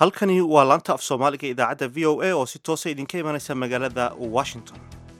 halkani waa laanta af soomaaliga idaacadda v o a oo si toosa idinka imanaysa magaalada washington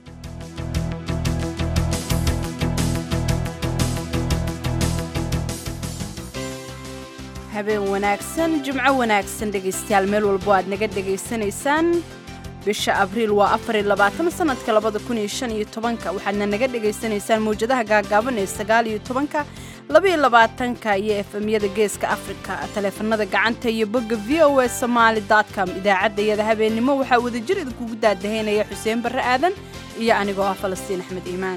habeen wanaagsan jimco wanaagsan dhegaystayaal meel walbo aad naga dhegaysanaysaan bisha abriil waa afariyo labaatan sanadka labada kun iyo shan iyo tobanka waxaadna naga dhegaysanaysaan mawjadaha gaagaaban ee sagaal iyo tobanka labaiyo labaatanka iyo efemyada geeska afrika taleefanada gacanta iyo bogga v o a somaali com idaacadda iyada habeennimo waxaa wadajir idinkugu daadahaynaya xuseen barre aadan iyo anigoo ah falastiin axmed iimaan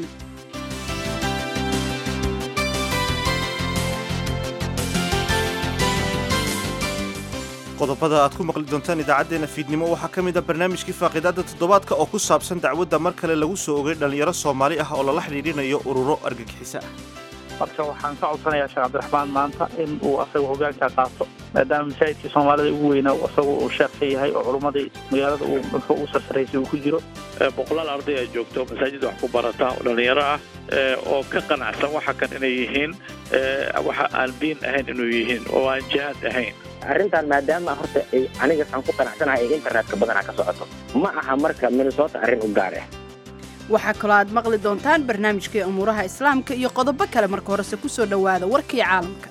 qodobada aad ku maqli doontaan idaacaddeenna fiidnimo waxaa ka mid a barnaamijkii faaqiidaadda toddobaadka oo ku saabsan dacwadda mar kale lagu soo ogay dhallinyaro soomaali ah oo lala xidhiidhinayo ururo argagixiso ah marka waxaan ka codsanayaa sheekh cabdiraxmaan maanta in uu asaga hogaanka qaato maadaama masaajidkii soomaalida ugu weynaa asaga uu sheekka yahay oo culummadii magaalada uu dadka ugu sarsaraysay uu ku jiro boqolaal arday ay joogto masaajidda wax ku barata oo dhallinyaro ah oo ka qanacsan waxa kan inay yihiin waxa aan diin ahayn inuu yihiin oo aan jihaad ahayn arrintan maadaama horta ay aniga waxaan ku qanacsanahay ay internetka badanaa ka socoto ma aha marka minnesota arrin u gaar ah waxaa kaloo aad maqli doontaan barnaamijkii umuuraha islaamka iyo qodobo kale marka horese ku soo dhowaada warkii caalamka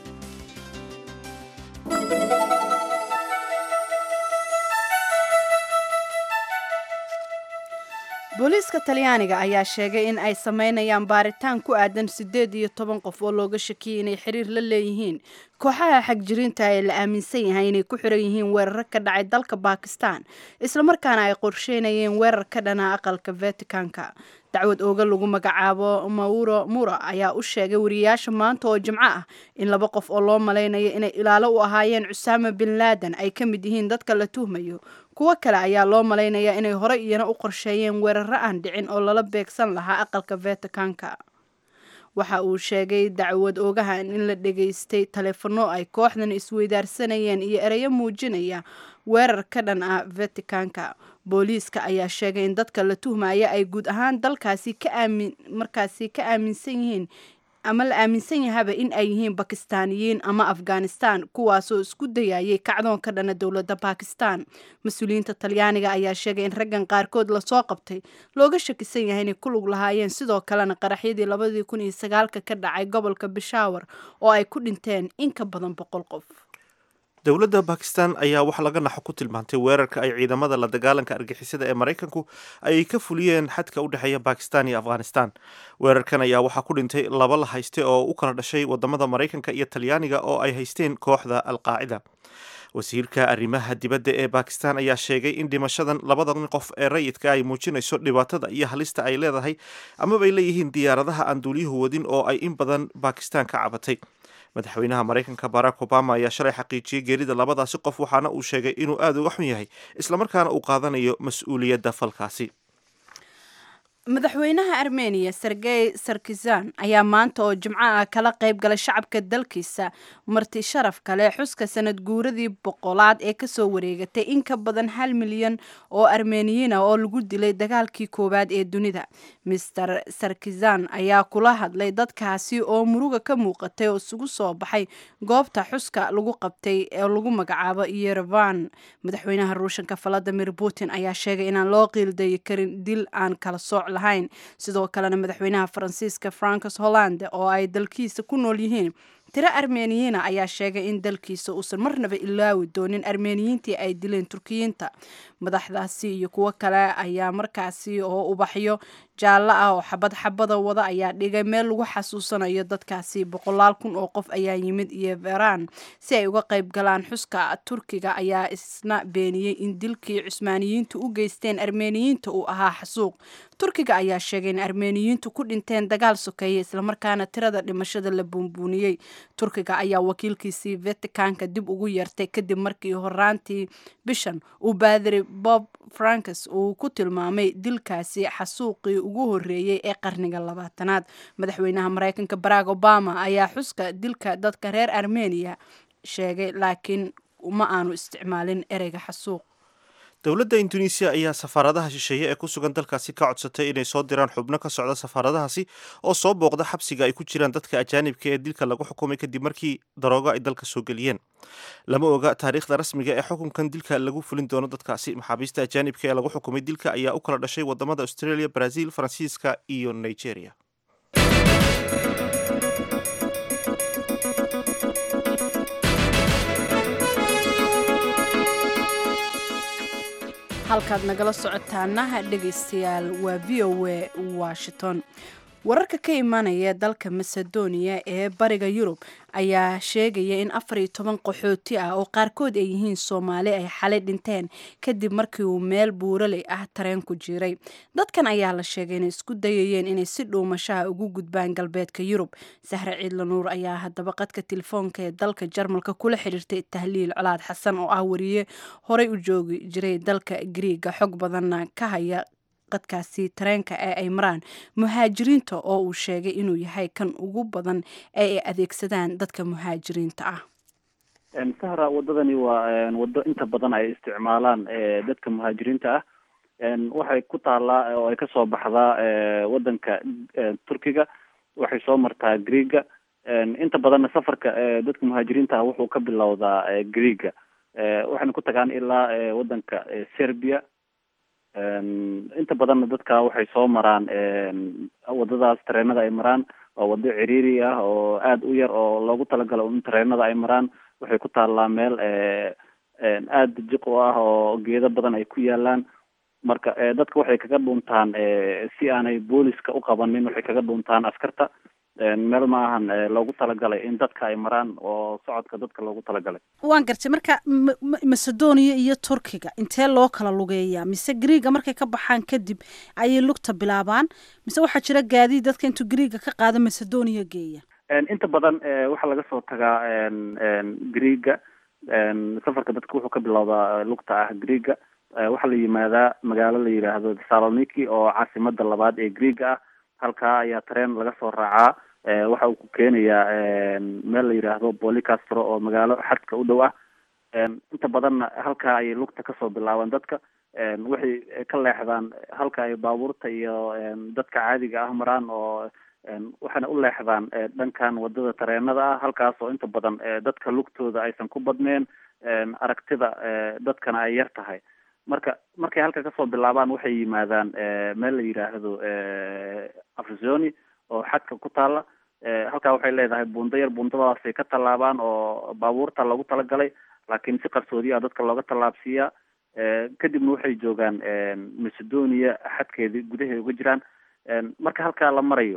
booliiska talyaaniga ayaa sheegay in ay samaynayaan baaritaan ku aadan siddeed iyo toban qof oo looga shakiyay inay xiriir la leeyihiin kooxaha xagjiriinta ee la aaminsan yahay inay ku xiran yihiin weerar ka dhacay dalka bakistan islamarkaana ay qorsheynayeen weerar ka dhana aqalka vaticanka dacwad ooga lagu magacaabo mauro mura ayaa u sheegay wariyayaasha maanta oo jimco ah in laba qof oo loo malaynayo inay ilaalo u ahaayeen cusaama bin laadan ay ka mid yihiin dadka la tuhmayo kuwo kale ayaa loo malaynayaa inay hore iyana u qorsheeyeen weeraro aan dhicin oo lala beegsan lahaa aqalka vaticanka waxa uu sheegay dacwad oogahan in la dhegaystay taleefano ay kooxdan isweydaarsanayeen iyo ereyo muujinaya weerar ka dhan ah vaticanka booliiska ayaa sheegay in dadka la tuhmaya ay guud ahaan dalkaasi ka aamin markaasi ka aaminsan yihiin ama la aaminsan yahaba in ay yihiin bakistaaniyiin ama afghanistan kuwaasoo isku dayayay kacdoon ka dhana dowladda bakistan mas-uuliyiinta talyaaniga ayaa sheegay in raggan qaarkood lasoo qabtay looga shakisan yahay inay ku lug lahaayeen sidoo kalena qaraxyadii labadii kun iyo sagaalka ka dhacay gobolka bishaawar oo ay ku dhinteen in ka badan boqol qof dowladda bakistan ayaa wax laga naxo ku tilmaantay weerarka ay ciidamada la dagaalanka argixisada ee maraykanku ay ka fuliyeen xadka u dhexeeya bakistan iyo afghanistan weerarkan ayaa waxaa ku dhintay laba la hayste oo u kala dhashay wadamada maraykanka iyo talyaaniga oo ay haysteen kooxda alqaacida wasiirka arrimaha dibadda ee bakistan ayaa sheegay in dhimashadan labadan qof ee rayidka ay muujinayso dhibaatada iyo halista ay leedahay amaba ay leeyihiin diyaaradaha aan duuliyuhu wadin oo ay in badan bakistan ka cabatay madaxweynaha maraykanka barack obama ayaa shalay xaqiijiyey geerida labadaasi qof waxaana uu sheegay inuu aada uga xun yahay islamarkaana uu qaadanayo mas-uuliyadda falkaasi madaxweynaha armeniya sergey sarkizan ayaa maanta oo jimco ah kala qayb galay shacabka dalkiisa marti sharaf kale xuska sanad guuradii boqolaad ee kasoo wareegatay in ka badan hal milyan oo armeniyiina oo lagu dilay dagaalkii koowaad ee dunida master sarkizan ayaa kula hadlay dadkaasi oo muruga ka muuqatay oo isugu soo baxay goobta xuska lagu qabtay ee lagu magacaabo yerevan madaxweynaha ruushanka valadimir putin ayaa sheegay inaan loo qiildayi karin dil aan kala sooc lahayn sidoo kalena madaxweynaha faransiiska francos hollande oo ay dalkiisa ku nool yihiin tiro armeniyiina ayaa sheegay in dalkiisa uusan marnaba ilaawi doonin armeniyiintii ay dileen turkiyiinta madaxdaasi iyo kuwo kale ayaa markaasi oo ubaxyo jaallo ah oo xabad xabada wada ayaa dhigay meel lagu xasuusanayo dadkaasi boqolaal kun oo qof ayaa yimid iyo veraan si ay uga qayb galaan xuska turkiga ayaa isna beeniyey in dilkii cusmaaniyiintu u geysteen armeniyiinta uu ahaa xasuuq turkiga ayaa sheegay in armeniyiintu ku dhinteen dagaal sokeeye islamarkaana tirada dhimashada la buunbuuniyey turkiga ayaa wakiilkiisii vaticanka dib ugu yeertay kadib markii horaantii bishan uu baadiri bob frankes uu ku tilmaamay dilkaasi xasuuqii ugu horeeyey ee qarniga labaatanaad madaxweynaha maraykanka barack obama ayaa xuska dilka dadka reer armeniya sheegay laakiin ma aanu isticmaalin ereyga xasuuq dowladda induneisiya ayaa safaaradaha shisheeye ee ku sugan dalkaasi ka codsatay inay soo diraan xubno ka socda safaaradahaasi oo soo booqda xabsiga ay ku jiraan dadka ajaanibka ee dilka lagu xukumay kadib markii daroogo ay dalka soo geliyeen lama oga taariikhda rasmiga ee xukunkan dilka lagu fulin doono dadkaasi maxaabiista ajaanibka ee lagu xukumay dilka ayaa u kala dhashay wadamada australia brazil faransiiska iyo nigeria halkaad nagala socotaana dhegaystayaal waa v o a washington wararka ka imaanaya dalka macedonia ee bariga yurub ayaa sheegaya in afar iyo toban qaxooti ah oo qaarkood ay yihiin soomaali ay xalay dhinteen kadib markii uu meel buuraley ah tareen ku jiray dadkan ayaa la sheegay inay isku dayayeen inay si dhuumashaha ugu gudbaan galbeedka yurub sahre ciidla nuur ayaa haddaba qadka telefoonka ee dalka jarmalka kula xiriirtay tahliil colaad xasan oo ah wariye horey u joogi jiray dalka griiga xog badanna ka haya qadkaasi tareenka ee ay maraan muhaajiriinta oo uu sheegay inuu yahay kan ugu badan ee ay adeegsadaan dadka muhaajiriinta ah sahra wadadani waa wado inta badan ay isticmaalaan dadka muhaajiriinta ah waxay ku taalaa oo ay kasoo baxdaa wadanka turkiga waxay soo martaa greega inta badanna safarka dadka muhaajiriinta ah wuxuu ka bilowdaa greega waxayna ku tagaan ilaa wadanka serbia inta badanna dadka waxay soo maraan wadadaas tareenada ay maraan waa wado ciriiri ah oo aada u yar oo loogu talagalo in tareenada ay maraan waxay ku taallaa meel aada jiq u ah oo geedo badan ay ku yaalaan marka dadka waxay kaga dhuuntaan si aanay booliska u qabanin waxay kaga dhuuntaan askarta meel maahan loogu talagalay in dadka ay maraan oo socodka dadka loogu talagalay waan gartay marka macedonia iyo turkiga intee loo kala lugeeyaa mise greega markay ka baxaan kadib ayay lugta bilaabaan mise waxaa jira gaadiid dadka intuu greega ka qaado macedonia geeya inta badan waxaa laga soo tagaa greega safarka dadka wuxuu ka bilowdaa lugta ah greega waxaa la yimaadaa magaalo la yidhaahdo saloniki oo caasimada labaad ee greega ah halkaa ayaa tareen laga soo raacaa waxa uu ku keenayaa meel la yidhaahdo bolicastro oo magaalo xadka u dhow ah inta badanna halkaa ayay lugta kasoo bilaabaan dadka waxay ka leexdaan halka ay baabuurta iyo dadka caadiga ah maraan oo waxayna u leexdaan dhankan wadada tareenada ah halkaas oo inta badan dadka lugtooda aysan ku badneen aragtida dadkana ay yar tahay marka markay halka kasoo bilaabaan waxay yimaadaan meel la yidhaahdo afzoni oo xadka ku taala halkaa waxay leedahay buundo yar buundadaasay ka tallaabaan oo baabuurta loogu talagalay laakiin si qarsoodiya dadka looga tallaabsiiyaa kadibna waxay joogaan macedonia xadkeedi gudaheeda uga jiraan marka halkaa la marayo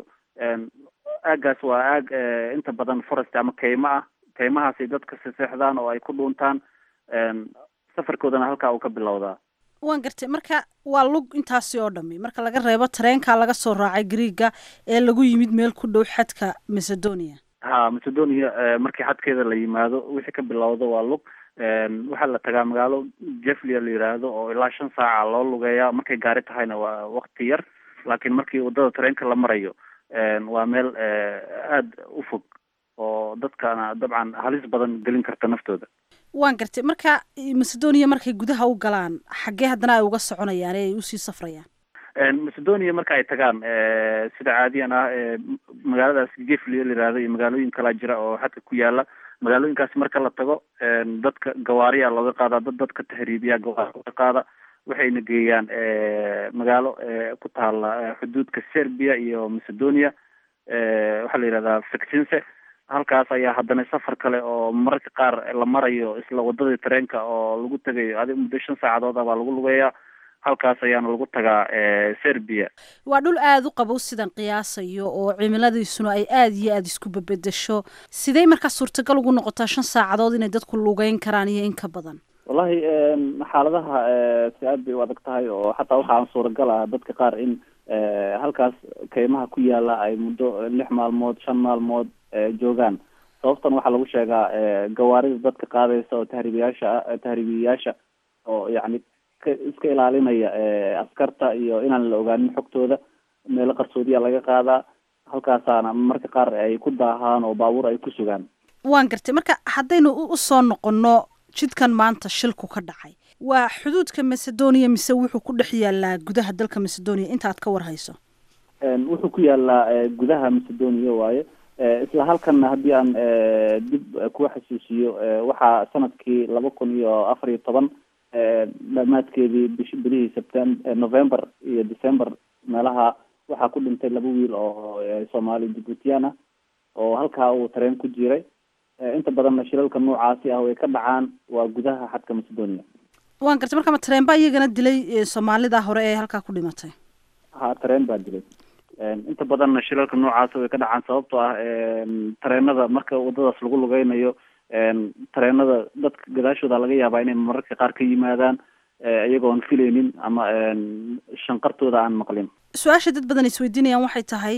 aagaas waa aag inta badan forest ama kaymo ah kaymahaasay dadka seseexdaan oo ay ku dhuuntaan safarkoodana halkaa uu ka bilowdaa waan gartay marka waa lug intaasi oo dhami marka laga reebo tareenka laga soo raacay greega ee lagu yimid meel ku dhow xadka macedonia ha macedonia markii xadkeeda la yimaado wixii ka bilowdo waa lug waxaa la tagaa magaalo jeflia la yidhaahdo oo ilaa shan saaca loo lugeeyaa markay gaari tahayna waa wakti yar laakiin markii wadada tareenka la marayo waa meel aada u fog oo dadkana dabcan halis badan gelin karta naftooda waan gartay marka macedonia markay gudaha u galaan xaggee haddana ay uga soconayaan ee ay usii safrayaan macedonia marka ay tagaan sida caadiyan ah magaaladaas geflia la yihahdo iyo magaalooyin kalaa jira oo xadka ku yaala magaalooyinkaasi marka la tago dadka gawaariya looga qaadaa dad dadka tahriibiya gawaari looga qaada waxayna geeyaan magaalo ku taala xuduudka serbia iyo macedonia waxaa la yihahdaa fictinse halkaas ayaa haddana safar kale oo mararka qaar la marayo isla wadadii tareenka oo lagu tegayo adi muddo shan saacadood ah baa lagu lugeeyaa halkaas ayaana lagu tagaa serbia waa dhul aada u qabow sidan qiyaasayo oo cimiladiisuna ay aada iyo aada isku babedesho sidey markaa suurtagal ugu noqotaa shan saacadood inay dadku lugeyn karaan iyo in ka badan wallahi xaaladaha si aad bay u adag tahay oo xataa waxaa suuragal ah dadka qaar in halkaas kaymaha ku yaala ay muddo lix maalmood shan maalmood joogaan sababtan waxaa lagu sheegaa gawaarida dadka qaadaysa oo tahriibiyaasha ah tahriibiyayaasha oo yacni ka iska ilaalinaya askarta iyo inaan la ogaanin xogtooda meelo qarsoodiya laga qaadaa halkaasaana marka qaar ay ku daahaan oo baabuur ay ku sugaan waan gartay marka haddaynu usoo noqono jidkan maanta shilku ka dhacay waa xuduudka macedonia mise wuxuu ku dhex yaalaa gudaha dalka macedonia intaad ka war hayso wuxuu ku yaalaa gudaha macedonia waaye isla halkanna haddii aan dib kuwa xasuusiyo waxaa sanadkii laba kun iyo afar iyo toban dhamaadkeedii bish bilihii septem november iyo december meelaha waxaa ku dhintay laba wiil oo soomaali jibuutiyaan ah oo halkaa uu tareen ku jiray inta badanna shilalka noocaasi ah way ka dhacaan waa gudaha xadka macedonia waan gartay marka ma tareen baa iyagana dilay soomaalida hore ee halkaa ku dhimatay ha tareen baa dilay inta badanna shilalka noocaasi way ka dhacaan sababtoo ah tareenada marka wadadaas lagu lugeynayo tareenada dadka gadaashooda laga yaabaa inay mararka qaar ka yimaadaan iyagoon filaynin ama shanqartooda aan maqlin su-aasha dad badan isweydiinayaan waxay tahay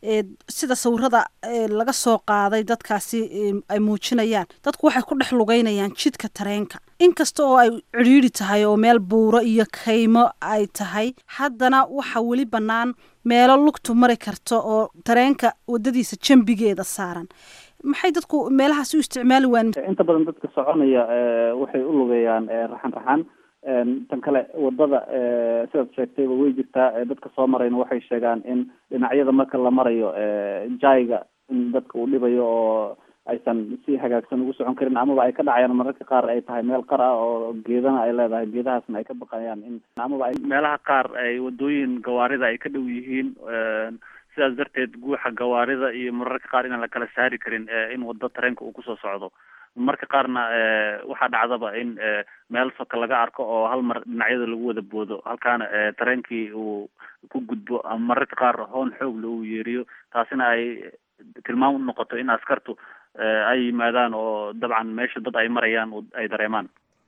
sida sawirada laga soo qaaday dadkaasi ay muujinayaan dadku waxay ku dhex lugeynayaan jidka tareenka inkasta oo ay cidhiidri tahay oo meel buuro iyo kaymo ay tahay haddana waxa weli bannaan meelo lugtu mari karto oo tareenka wadadiisa jambigeeda saaran maxay dadku meelahaasi u isticmaali waan inta badan dadka soconaya waxay u lugeeyaan raxan raxan tan kale wadada sidaad sheegtayba way jirtaa dadka soo marayna waxay sheegaan in dhinacyada marka la marayo jaiga in dadka uu dhibayo oo aysan si hagaagsan ugu socon karin amaba ay ka dhacayaan mararka qaar ay tahay meel qar ah oo geedana ay leedahay geedahaasna ay ka baqayaan in amaba ay meelaha qaar ay wadooyin gawaarida ay ka dhow yihiin sidaas darteed guuxa gawaarida iyo mararka qaar inaan la kala saari karin in wado tareenka uu kusoo socdo marka qaarna waxaa dhacdaba in meel soka laga arko oo hal mar dhinacyada lagu wada boodo halkaana tareenkii uu ku gudbo ama mararka qaar hoon xoogle uu yeeriyo taasina ay tilmaam u noqoto in askartu ay yimaadaan oo dabcan meesha dad ay marayaan ay dareemaan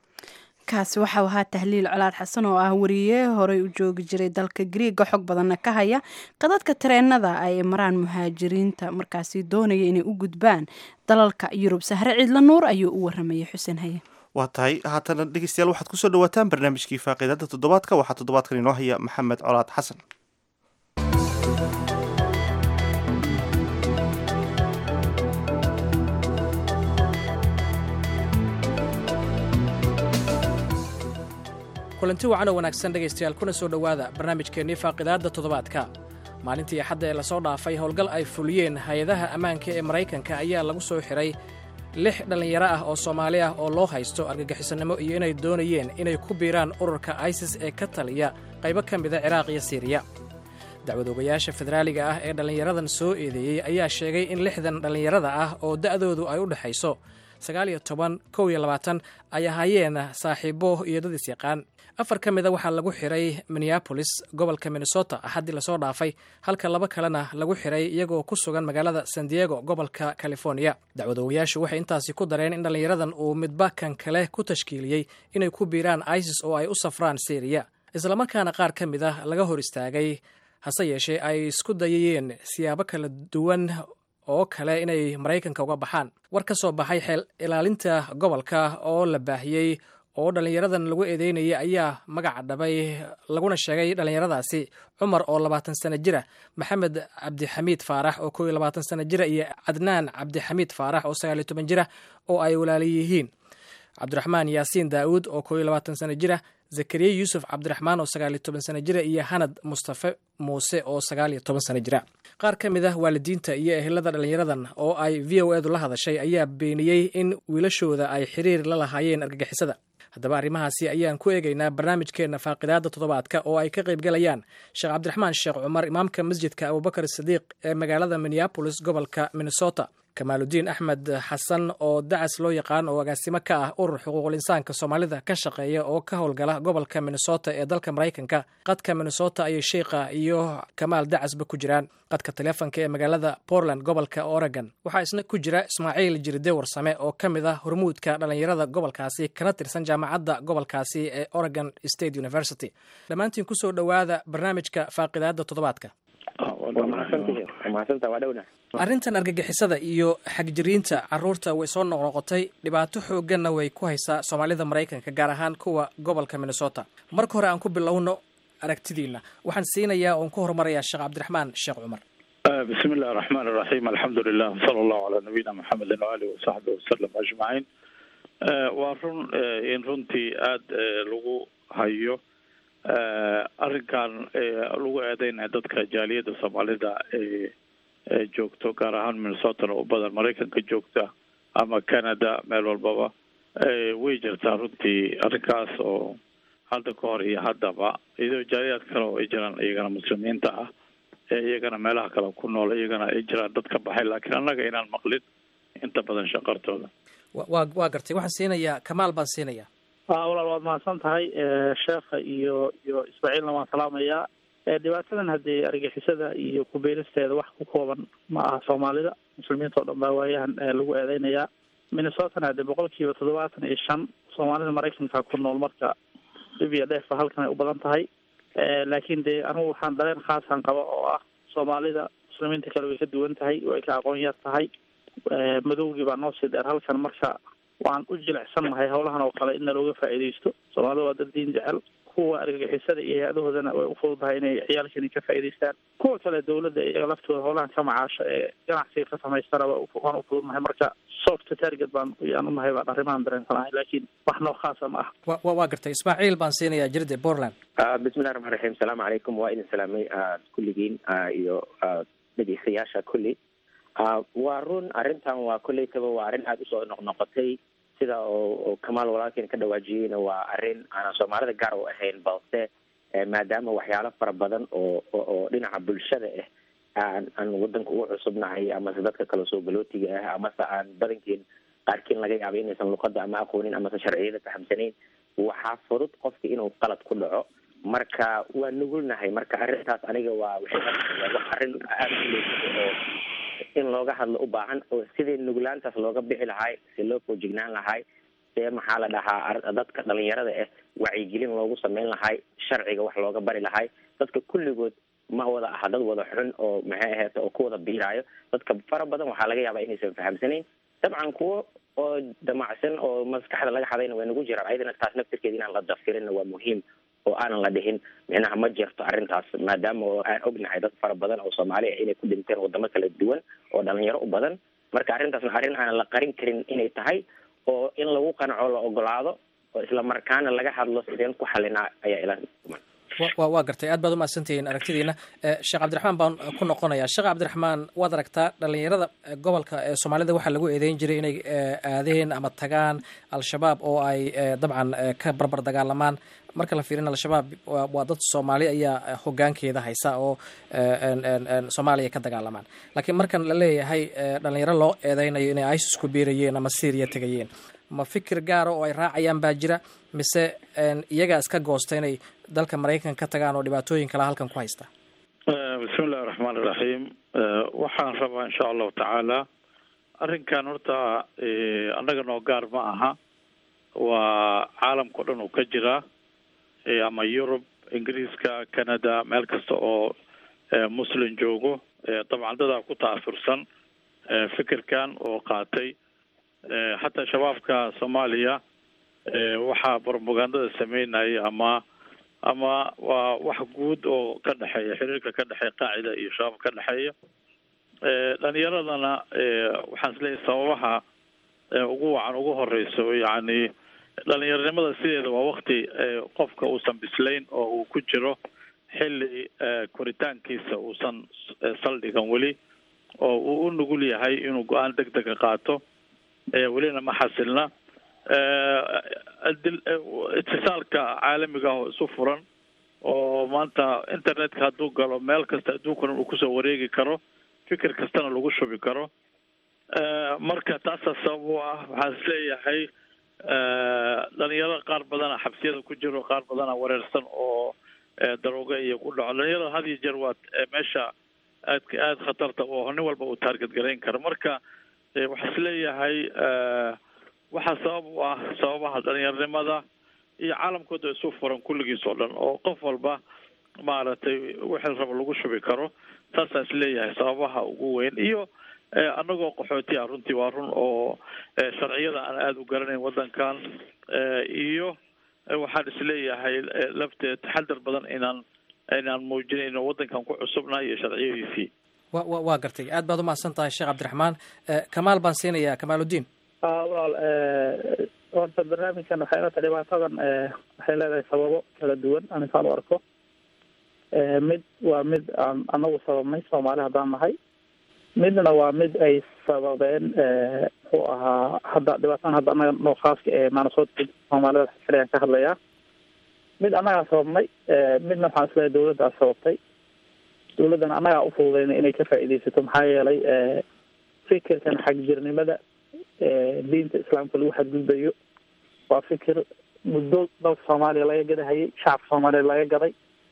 kaasi waxau ahaa tahliil colaad xasan oo ah wariye horey u joogi jiray dalka griiga xog badanna ka haya qadadka tareenada ay maraan muhaajiriinta markaasi doonaya inay u gudbaan dalalka yurub sahre ciidla nuur ayuu u waramayay xuseen haye waa tahay haatana dhegeystayaal waxaad kusoo dhawaataan barnaamijkii faaqiidada toddobaadka waxaa toddobaadkan inoo haya maxamed colaad xasan kulanti wacan oo wanaagsan dhegaystayaal kuna soo dhowaada barnaamijkeennii faaqidaadda toddobaadka maalintii axadda ee lasoo dhaafay howlgal ay fuliyeen hay-adaha ammaanka ee maraykanka ayaa lagu soo xidhay lix dhallinyaro ah oo soomaali ah oo loo haysto argagixisannimo iyo inay doonayeen inay ku biiraan ururka isis ee ka taliya qaybo ka mida ciraaq iyo siiriya dacwadoogayaasha federaaliga ah ee dhallinyaradan soo eedeeyey ayaa sheegay in lixdan dhallinyarada ah oo da'doodu ay u dhexayso sagaal iyo toban kow iyo labaatan ay ahaayeen saaxiibo iyo dad isyaqaan afar ka mida waxaa lagu xiray minneabolis gobolka minnesota axaddii lasoo dhaafay halka laba kalena lagu xiray iyagoo ku sugan magaalada san diego gobolka california dacwadoogayaashu waxay intaasi ku dareen in dhallinyaradan uu midba kan kale ku tashkiiliyey inay ku biiraan isis oo ay u safraan syriya islamarkaana qaar ka mid ah laga hor istaagay hase yeeshee ay isku dayayeen siyaabo kala duwan oo kale inay maraykanka uga baxaan war ka soo baxay xeel ilaalinta gobolka oo la baahiyey oo dhallinyaradan lagu eedeynayay ayaa magaca dhabay laguna sheegay dhallinyaradaasi cumar oo labaatan sano jira maxamed cabdixamiid faarax oo kow iyo labaatan sano jira iyo cadnaan cabdixamiid faarax oo sagaal iyo toban jira oo ay walaali yihiin cabdiraxmaan yaasiin daa'uud oo kow iyo labaatan sano jira zakariya yuusuf cabdiraxmaan oo sagaal iyo toban sano jira iyo hanad mustafe muuse oo sagaal iyo toban sano jira qaar ka mid ah waalidiinta iyo ehelada dhallinyaradan oo ay v o edu la hadashay ayaa beeniyey in wiilashooda ay xiriir la lahaayeen argagixisada haddaba arrimahaasi ayaan ku eegaynaa barnaamijkeenna faaqidaadda toddobaadka oo ay ka qayb galayaan sheekh cabdiraxmaan sheekh cumar imaamka masjidka abubakar sidiiq ee magaalada minneabolis gobolka minnesota kamaaludiin axmed xasan oo dacas loo yaqaan oo agaasimo ka ah urur xuquuqul insaanka soomaalida ka shaqeeya oo ka howlgala gobolka minnesota ee dalka maraykanka qadka minnesota ayay sheikha iyo kamaal dacasba ku jiraan qadka taleefonka ee magaalada portland gobolka oregon waxaa isna ku jira ismaaciil jiride warsame oo ka mid ah hormuudka dhallinyarada gobolkaasi kana tirsan jaamacadda gobolkaasi ee oregon state university dhammaantiin kusoo dhowaada barnaamijka faaqidaadda toddobaadka arrintan argagixisada iyo xagjiriinta caruurta way soo noqnoqotay dhibaato xoogganna way ku haysaa soomaalida maraykanka gaar ahaan kuwa gobolka minnesota marka hore aan ku bilowno aragtidiina waxaan siinayaa oon ku horumarayaa sheekh cabdiraxmaan sheekh cumar bismi illahi araxmaan iraxiim alxamdu lilah wsala allahu calaa nabiyina maxamedin waalihi wasaxbi wasalam ajmaciin waa run in runtii aada lagu hayo arrinkan lagu eedeynaya dadka jaaliyadda soomaalida ee joogto gaar ahaan minnesotana u badan maraykanka joogta ama canada meel walbaba way jirtaa runtii arrinkaas oo hadda ka hor iyo haddaba iyadoo jaaliyaad kale oo ay jiraan iyagana muslimiinta ah ee iyagana meelaha kale ku nool iyagana ay jiraan dad ka baxay laakiin annaga inaan maqlin inta badan shaqartooda wa waa gartay waxaan siinayaa kamaal baan siinayaa walaal waad mahadsan tahay sheekha iyo iyo ismaaciilna waan salaamayaa dhibaatadan haddii argixisada iyo kubeeristeeda wax ku kooban ma aha soomaalida muslimiinta oo dhan baa waayahan lagu eedeynayaa minnesotana haddee boqol kiiba toddobaatan iyo shan soomaalida maraykanka ku nool marka dhib iyo dheefba halkan ay u badan tahay laakiin dee anigu waxaan dareen khaasan qaba oo ah soomaalida muslimiinta kale way ka duwan tahay way ka aqoon yar tahay madowgii baa noo sii dheer halkan marka waan u jilicsannahay howlahan oo kale in nalooga faa'iidaysto soomaalida waa dad diin jecel kuwa argagixisada iyo hay-adahoodana way ufududahay inay ciyaalkani ka faa'idaystaan kuwa kale dawladda iyaga laftooda howlahan ka macaasho ee ganacsiga ka samaystana waan ufududnahay marka soft target baan yaan unahay baan arrimahan dareensanahay laakiin wax noo khaasa ma ah wa wa gartay ismaaciil baan siinayaa jirde portland bismillahi raxmaan raxiim asalaamu calaykum waa idin salaamay kulligiin iyo dhegeystayaasha kulli waa run arrintan waa kolleytaba waa arrin aada usoo noqnoqotay sida oo kamaal walaalkeen ka dhawaajiyeyna waa arrin aanan soomaalida gaar u ahayn balse maadaama waxyaalo fara badan oo oo dhinaca bulshada ah aan aan wadanka ugu cusubnahay amase dadka kale soo galootiga ah amase aan badankeen qaarkiin laga yaaba inaysan luqada ama aqoonin amase sharciyada fahamsanayn waxaa fudud qofka inuu qalad ku dhaco marka waa nugulnahay marka arrintaas aniga waa waxay arrin aada uleysada oo in looga hadlo u baahan oo sidii nuglaantaas looga bixi lahay si loo foojignaan lahay see maxaa la dhahaa dadka dhalinyarada ah wacyigelin loogu sameyn lahay sharciga wax looga bari lahay dadka kulligood ma wada aha dad wada xun oo maxay aheete oo ku wada biiraayo dadka fara badan waxaa laga yaabaa inaysan fahamsanayn dabcan kuwo oo damacsan oo maskaxda laga hadayna way nagu jiraan ayadana taas naftirkeeda inaan la dafirinna waa muhiim oo aanan la dhihin micnaha ma jirto arrintaas maadaama oo aan ognahay dad fara badan oo soomaali ah inay ku dhinteen wadamo kala duwan oo dhalinyaro u badan marka arrintaasna arrin aanan la qarin karin inay tahay oo in lagu qanaco la ogolaado oo isla markaana laga hadlo sideen ku xalinaa ayaa ila wa waa gartay aad baad umahadsantihiin aragtidiina sheekh cabdiraxmaan baan ku noqonayaa sheekh cabdiraxmaan waad aragtaa dhalinyarada gobolka ee soomaalida waxaa lagu eedeyn jiray inay aadeen ama tagaan al-shabaab oo ay dabcan ka barbar dagaalamaan marka la fiirin al-shabaab waa dad soomaali ayaa hogaankeeda haysa oo soomaaliya ka dagaalamaan laakiin markan la leeyahay dhalinyaro loo eedeynayo inay isis ku biirayeen ama syria tegayeen ma fikir gaara oo ay raacayaan baa jira mise iyagaa iska goosta inay dalka maraykanka ka tagaan oo dhibaatooyin kale halkan ku haysta bismi illahi raxmaan iraxiim waxaan rabaa insha allahu tacaala arrinkan horta annaga noo gaar ma aha waa caalamka o dhan uu ka jiraa ama yurub ingiriiska canada meel kasta oo muslim joogo dabcan dadaa ku ta'asursan fikirkan oo qaatay xataa shabaabka soomaaliya waxaa propagandada sameynaya ama ama waa wax guud oo ka dhexeeya xiriirka ka dhexeeya qaacida iyo shabaab ka dhexeeya dhalinyaradana waxaan isleeyahay sababaha ugu wacan ugu horeyso yacni dhalinyaronimada sideeda waa wakti qofka uusan bislayn oo uu ku jiro xilli koritaankiisa uusan saldhigan weli oo uu u nugul yahay inuu go-aan deg dega qaato welina ma xasilna itisaalka caalamiga ah oo isu furan oo maanta internetka hadduu galo meel kasta adduunkana uu kusoo wareegi karo fikir kastana lagu shubi karo marka taasaa sabab u ah waxaan is leeyahay dhalinyaro qaar badana xabsiyada ku jiro qaar badana wareersan oo darooga iyo ku dhaco dhalinyarada had iyo jeer waa meesha aadka aada khatarta oo nin walba uu taarget garayn karo marka waxaa is leeyahay waxaa sabab u ah sababaha dhalinyaronimada iyo caalamkooda isu furan kulligiis oo dhan oo qof walba maaragtay wixii raba lagu shubi karo saasaa is leeyahay sababaha ugu weyn iyo annagoo qaxooti ah runtii waa run oo sharciyada aan aada u garanayn waddankan iyo waxaan is leeyahay lafteed taxadar badan inaan inaan muujinayn inuu waddankan ku cusubnahay iyo sharciyadiisii wa wa waa gartay aad baad umahadsan tahay sheekh cabdiraxmaan kamaal baan siinayaa kamaaludiin walaal horta barnaamijkan waxay ila tahay dhibaatadan waxay leedahay sababo kala duwan aninkaan u arko mid waa mid aan anagu sababnay soomaali haddaan nahay midna waa mid ay sababeen muxuu ahaa hadda dhibaatadan hadda anaga noo khaaska ee maanasoodka soomaalida xiliyaan ka hadlayaa mid annagaa sababnay midna waxaan isleeyahay dawladdaa sababtay dawladdan annagaa ufududeyna inay ka faa'iidaysato maxaa yeelay fikirkan xagjirnimada diinta islaamka lagu xadgudbayo waa fikir muddo dalka soomaaliya laga gadahayay shacabka soomaaliya laga gaday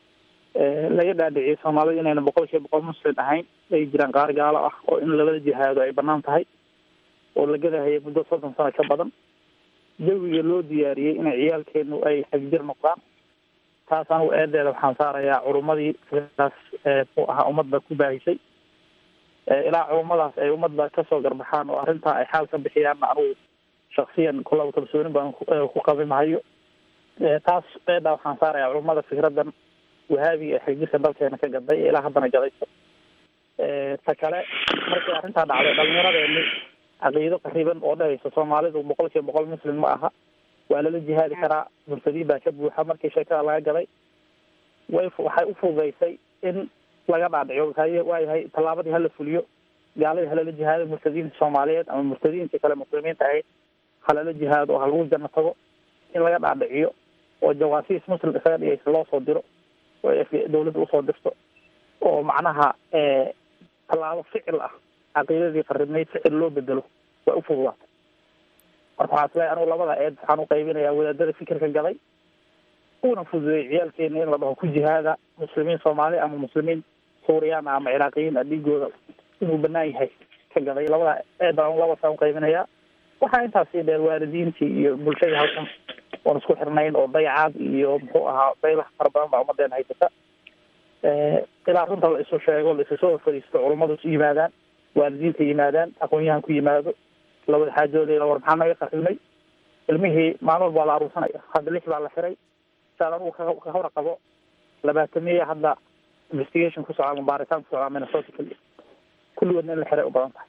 laga dhaadhiciyay soomaalida inayna boqol kiiba boqol muslim ahayn ay jiraan qaar gaalo ah oo in labada jihaado ay banaan tahay oo la gadahayay muddo soddon sano ka badan jawiga loo diyaariyey inay ciyaalkeenu ay xagjir noqdaan taas anigu eedeeda waxaan saarayaa culummadii fikradaas muxuu ahaa ummadda ku baahisay ilaa culummadaas ay ummadda kasoo garbaxaan oo arrintaa ay xaal ka bixiyaanna anugu shaksiyan kulaba kalsoonin baan ku qabi mahayo taas eedhaa waxaan saarayaa culummada fikradan wahaabiga ee xagjirka dalkeena ka gaday ee ilaa haddana gadayso ta kale markii arrintaa dhacday dhalinyaradeenni caqiido qariban oo dhahaysa soomaalidu boqol kiiba boqol muslim ma aha waa lala jihaadi karaa murtadiin baa ka buuxa markii sheekada laga gaday way waxay u fududeysay in laga dhaadhico haye waayahay tallaabadii hala fuliyo gaaladii halala jihaado murtadiinta soomaaliyeed ama murtadiintii kale muslimiinta ahayd halala jihaado oo halagu janno tago in laga dhaadhiciyo oo jawaasiis muslim isaga dhigaysa loo soo diro oo dawladda usoo dirto oo macnaha tallaabo ficil ah caqiidadii qaribnayd ficil loo bedelo waa ufududaatay marka waxaa isleeyahay anugu labada eed waxaan uqaybinayaa wadaadada fikirka gaday una fududeeyay ciyaalkeena in la dhaho ku jihaada muslimiin soomaali ama muslimiin suuriyaan ama ciraaqiyiin a dhiigooda inuu banaan yahay ka gaday labada eed baan labasaan uqaybinayaa waxaa intaas sii dheer waalidiintii iyo bulshadii halkan oon isku xirnayn oo dayacaad iyo muxuu ahaa daylaha fara badan baa ummadeena haysata ilaa runta la isu sheego la isu soo fadhiisto culummadu isu yimaadaan waalidiinta yimaadaan aqoon-yahan ku yimaado labada xaajoodeeda war maxaa naga qarimay ilmihii maalin walba waa la aruursanaya hadda lix baa la xiray saad anugu ka hor qabo labaatamiya hadda investigation ku socdaa ama baaritaan ku socdaa minnesota keliya kulligoodna in la xiray u badan tahay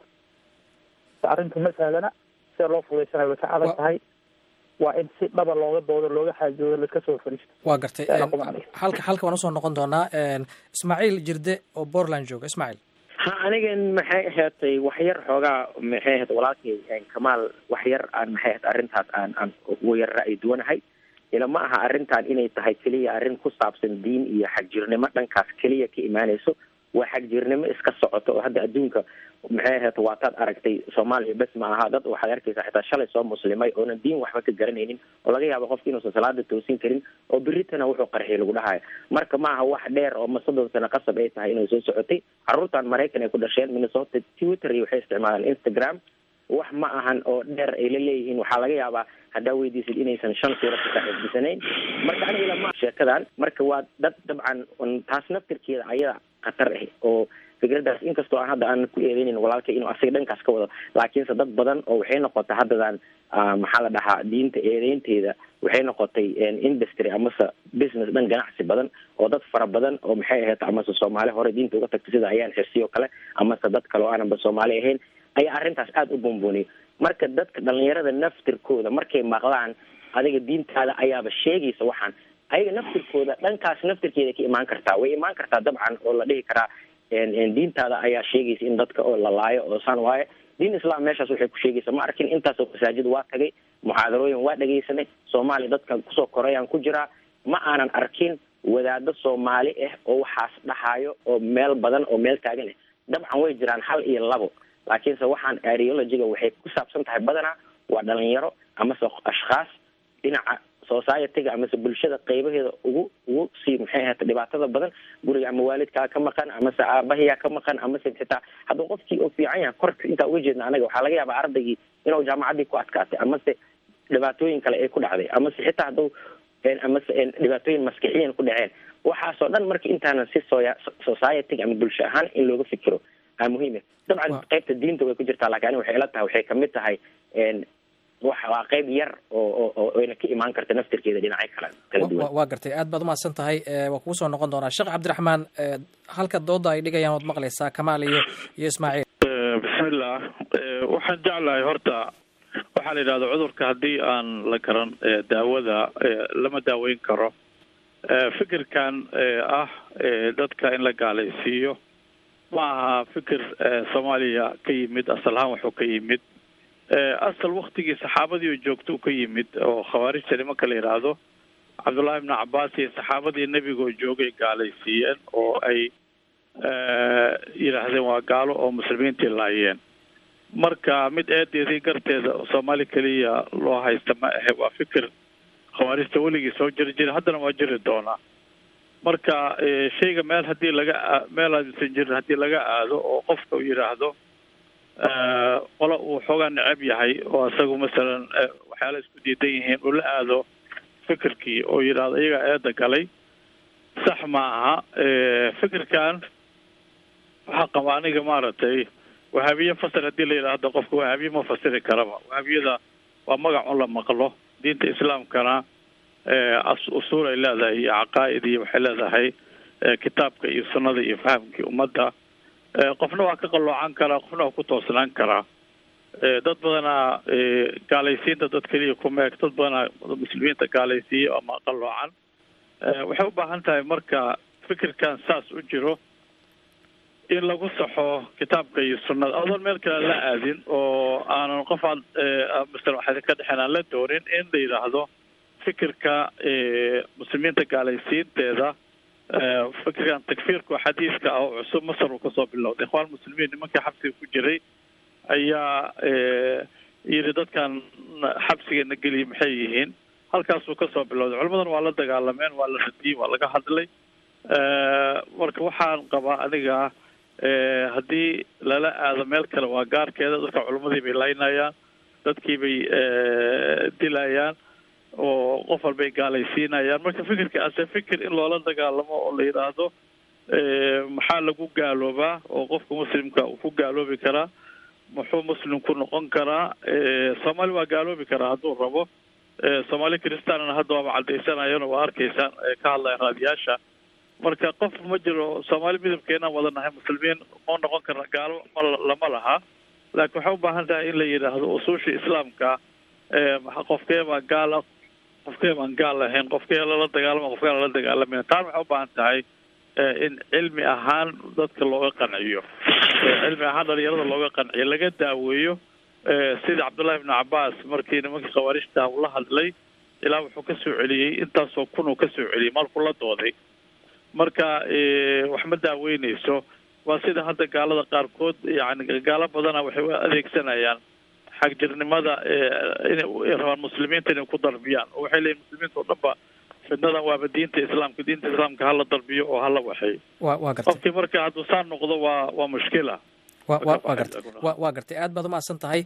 arrintu ma sahlana sida loo fudaysanayo way ka adag tahay waa in si dhaba looga doodo looga xaajoodo laiska soo fariisto waa gartay halka halka waan usoo noqon doonaa ismaaciil jirde oo portland jooga ismaaciil ha anigan maxay ahaatay waxyar xoogaa maxay ahayd walaalkay kamaal waxyar aan maxay ahayd arrintaas aan aan ugu yar ra'yi duwanahay ila ma aha arrintan inay tahay keliya arrin ku saabsan diin iyo xagjirnimo dhankaas keliya ka imaanayso waa xagjirnimo iska socoto oo hadda adduunka maxay ahayd waataad aragtay soomaaliya bes ma aha dad waxaad arkaysaa xitaa shalay soo muslimay oonan diin waxba ka garanaynin oo laga yaabo qofka inuusan salaada toosin karin oo beritana wuxuu qarxiy lagu dhahayo marka ma aha wax dheer oo ma soddon sano qasab ay tahay inay soo socotay caruurtan maraykan ay ku dhasheen minnesota twitter iyo waxay isticmaalaan instagram wax ma ahan oo dheer ay la leeyihiin waxaa laga yaabaa haddaa weydiisid inaysan shan suura ka saaxiibsanayn marka aniga lama sheekadan marka waa dad dabcan taas naftirkeeda ayada khatar ah oo fikradaas inkastoo aan hadda aan ku eedeynin walaalka inuu asiga dhankaas ka wado laakiinse dad badan oo waxay noqotay haddadan maxaa la dhahaa diinta eedeynteeda waxay noqotay industry amase business dhan ganacsi badan oo dad fara badan oo maxay ahayd amase soomaali hore diinta uga tagtay sida ayaan xirsiyo kale amase dad kale oo aananba soomaali ahayn ayaa arrintaas aada u buunbuuniyay marka dadka dhalinyarada naftirkooda markay maqlaan adiga diintaada ayaaba sheegaysa waxaan ayaga naftirkooda dhankaas naftirkeeda ka imaan kartaa way imaan kartaa dabcan oo la dhihi karaa diintaada ayaa sheegaysa in dadka oo la laayo oo saan waaye diin islam meeshaas waxay ku sheegaysa ma arkin intaasoo masaajid waa tagay muxaadarooyin waa dhegaysanay soomaaliya dadkan kusoo korayaan ku jiraa ma aanan arkin wadaado soomaali ah oo waxaas dhahayo oo meel badan oo meel taagan ah dabcan way jiraan hal iyo labo laakiinse waxaan areologiga waxay ku saabsan tahay badanaa waa dhalinyaro amase ashkhaas dhinaca societyga amase bulshada qeybaheeda ugu ugu sii maxay ahata dhibaatada badan guriga ama waalidkaa ka maqan amase aabahiyaa ka maqan amase xitaa hadduu qofkii oo fiican yahay korka intaa uga jeedna anaga waxaa laga yaabaa ardaygii inuu jaamacaddii ku adkaatay amase dhibaatooyin kale ay ku dhacday amase xitaa hadduu amase dhibaatooyin maskixiyan ku dhaceen waxaasoo dhan marka intaanan si soya societyga ama bulsho ahaan in looga fikiro aa muhiim dabcan qaybta diinta way ku jirtaa lakin ani waxay ila tahay waxay kamid tahay waa qayb yar oo oo ayna ka imaan karta naftirkeeda dhinacyo kala kala duwan waa gartay aad baad umahadsan tahay waa kugu soo noqon doonaa sheekh cabdiraxmaan halka dooda ay dhigayaan waad maqlaysaa kamaal iyo iyo ismaaciil bismillah waxaan jeclahay horta waxaa la yidhahda cudurka haddii aan la garan daawada lama daaweyn karo fikirkan ah dadka in la gaalaysiiyo ma aha fikir soomaaliya ka yimid asal ahaan wuxuu ka yimid asal waktigii saxaabadii oo joogto u ka yimid oo khawaarijta nimanka la yidhaahdo cabdullaahi ibnu cabaas iyo saxaabadii nebigaoo joogay gaalaysiiyeen oo ay yidhaahdeen waa gaalo oo muslimiintii laayeen marka mid eedeedii garteeda soomaali keliya loo haysta ma ahe waa fikir khawaarijta weligii soo jiri jira haddana waa jiri doonaa marka shayga meel haddii laga meel aadsan jirin haddii laga aado oo qofka uu yidhaahdo qola uu xoogaa necab yahay oo isagu masalan waxyaala isku diidan yihiin uu la aado fikirkii oo yidhaahdo iyagaa eeda galay sax ma aha fikirkan waxaa qaba aniga maaragtay wahaabiye fasir haddii la yidhaahdo qofka wahaabiye ma fasiri karaba wahaabiyada waa magac un la maqlo diinta islaamkana usuul ay leedahay iyo caqaa'id iyo waxay leedahay kitaabka iyo sunnada iyo fahamkii ummadda qofna waa ka qalloocan karaa qofna waa ku toosnaan karaa dad badanaa gaalaysiinta dad keliya ku meeg dad badanaa muslimiinta gaalaysiiya ama qalloocan waxay u baahan tahay marka fikirkan saas u jiro in lagu saxo kitaabka iyo sunnada adoon meel kale la aadin oo aanan qof aad masala waxaa ka dhexeen aan la doonin in la yidhaahdo fikirka muslimiinta gaalaysiinteeda fikirkan takfiirka xadiiska ah oo cusub masar uu kasoo bilowday ikhwaan muslimiin nimankii xabsiga ku jiray ayaa yidhi dadkan xabsigeena geliya maxay yihiin halkaasuu kasoo bilowday culimadan waa la dagaalameen waa la radiyey waa laga hadlay marka waxaan qabaa aniga haddii lala aado meel kale waa gaarkeeda dadka culimadii bay laynayaan dadkii bay dilayaan oo qof walbay gaalaysiinayaan marka fikirka ase fikir in loola dagaalamo oo la yidhaahdo maxaa lagu gaaloobaa oo qofka muslimka uu ku gaaloobi karaa muxuu muslim ku noqon karaa soomaali waa gaaloobi karaa hadduu rabo soomaali kristaanna hadda waaba cadaysanayano waa arkaysaan ka hadlayan raadiyaasha marka qof ma jiro soomaali midabkeenaan wada nahay muslimiin ma noqon karna gaalo ma lama laha laakiin waxay u baahan tahay in la yidhaahdo usuusha islaamka qofkee baa gaala qofkee baan gaal lahayn qofkee lala dagaalama qofkee lala dagaalamin taan waxay u baahan tahay in cilmi ahaan dadka looga qanciyo cilmi ahaan dhalinyarada looga qanciyo laga daaweeyo sida cabdullahi ibnu cabaas markii nimankii khawaarijta uu la hadlay ilaa wuxuu ka soo celiyey intaasoo kun uu ka soo celiyey markuu la dooday marka wax ma daaweyneyso waa sida hadda gaalada qaarkood yani gaalo badana waxay u adeegsanayaan xagjirnimada inay rabaan muslimiinta inay ku darbiyaan oo waxay leeyihin muslimiinta oo dhan ba fidnadan waaba diinta islaamka diinta islaamka hala darbiyo oo hala waxeeyo wa waa gartay qofkii marka hadduu saa noqdo waa waa mushkila wa wa waa gartay wa waa gartay aad baad umahadsan tahay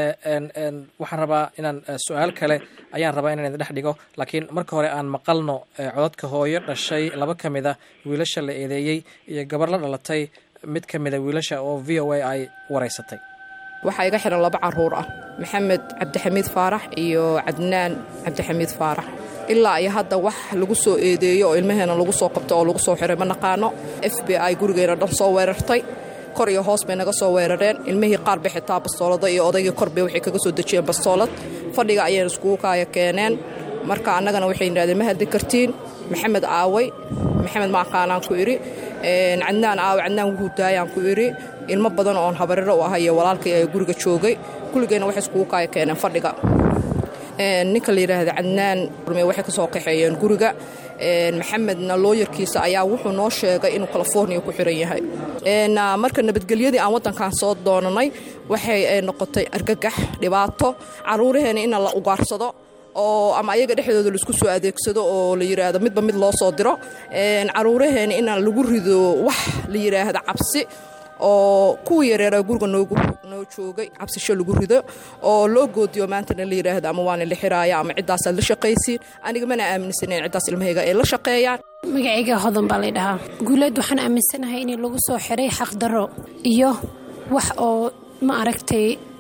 waxaan rabaa inaan su-aal kale ayaan rabaa inaan idin dhex dhigo laakiin marka hore aan maqalno codadka hooyo dhashay laba ka mid a wiilasha la eedeeyey iyo gabar la dhalatay mid ka mid a wiilasha oo v o a ay wareysatay waxaa iga xihan laba caruur ah maxamed cabdixamiid faarax iyo cadnaan cabdixamiid faarax ilaa iyo hadda wax lagu soo eedeeyo oo ilmaheena lagu soo qabto oo lagu soo xiray ma naqaano f b i gurigeena dhan soo weerartay kor iyo hoos bay naga soo weerareen ilmihii qaar bay xitaa bastoolada iyo odaygii kor bay waxay kaga soo dejiyeen bastoolad fadhiga ayayna iskugu kaaya keeneen marka annagana waxay yidhahdeen ma hadli kartiin maxamed aaway maxamed maaqaanaan ku idhi cadnaan aawe cadnaan wuhuu daayaan ku idhi ilmo badan oon habariro u ahay iyo walaalkay ee guriga joogay kulligeenna waxay iskugu kaaya keeneen fadhiga ninka la yidhaahda cadnaan waxay ka soo qaxeeyeen guriga maxamedna looyarkiisa ayaa wuxuu noo sheegay inuu california ku xiran yahay marka nabadgelyadii aan waddankan soo doonanay waxay noqotay argagax dhibaato caruuraheena in la ugaarsado oo ama ayaga dhexdooda laisku soo adeegsado oo la yidhaahdo midba mid loo soo diro caruuraheena in lagu rido wax la yidhaahda cabsi oo kuwa yareera guriga noogu noo joogay cabsisho lagu rido oo loo goodiyo maantana la yidhaahdo ama waana la xiraaya ama ciddaasaad la shaqaysiin aniga mana aaminsaneyn ciddaas ilmahayga ay la shaqeeyaan magacayga hodan baa lay dhahaa guuleed waxaan aaminsanahay in lagu soo xiray xaqdarro iyo wax oo ma aragtay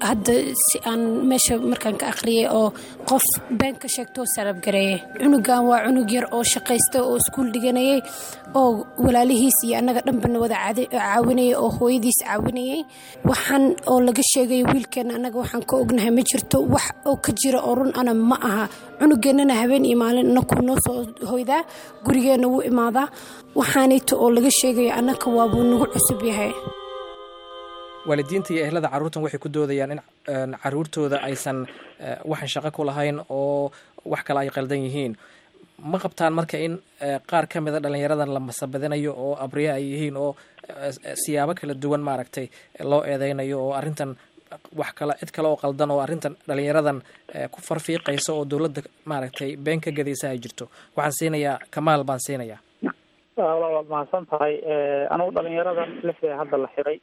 hadda si aan meesha markaan ka akhriyay oo qof been ka sheegtoo sarabgareeyay cunugan waa cunug yar oo shaqaysta oo iskuul dhiganayay oo walaalihiis iyo annaga dhanbana wada caawinayay oo hooyadiis caawinayay waxaan oo laga sheegay wiilkeena annaga waxaan ka ognahay ma jirto wax oo ka jira oo run ana ma aha cunugeennana habeen iyo maalin anakuu noo soo hoydaa gurigeenna wuu imaadaa waxaanayto oo laga sheegayo annaka waabuu nagu cusub yahay waalidiinta iyo ehlada carruurtan waxay ku doodayaan in caruurtooda aysan waxan shaqo ku lahayn oo wax kale ay qaldan yihiin ma qabtaan marka in qaar ka mida dhallinyaradan la masabadinayo oo abriye ay yihiin oo siyaabo kala duwan maaragtay loo eedeynayo oo arrintan wax kale cid kale oo qaldan oo arrintan dhallinyaradan ku farfiiqaysa oo dowladda maaragtay been ka gadaysa ay jirto waxaan siinayaa kamaal baan siinayaa waad mahadsan tahay anugu dhalinyaradan lixdee hadda la xiray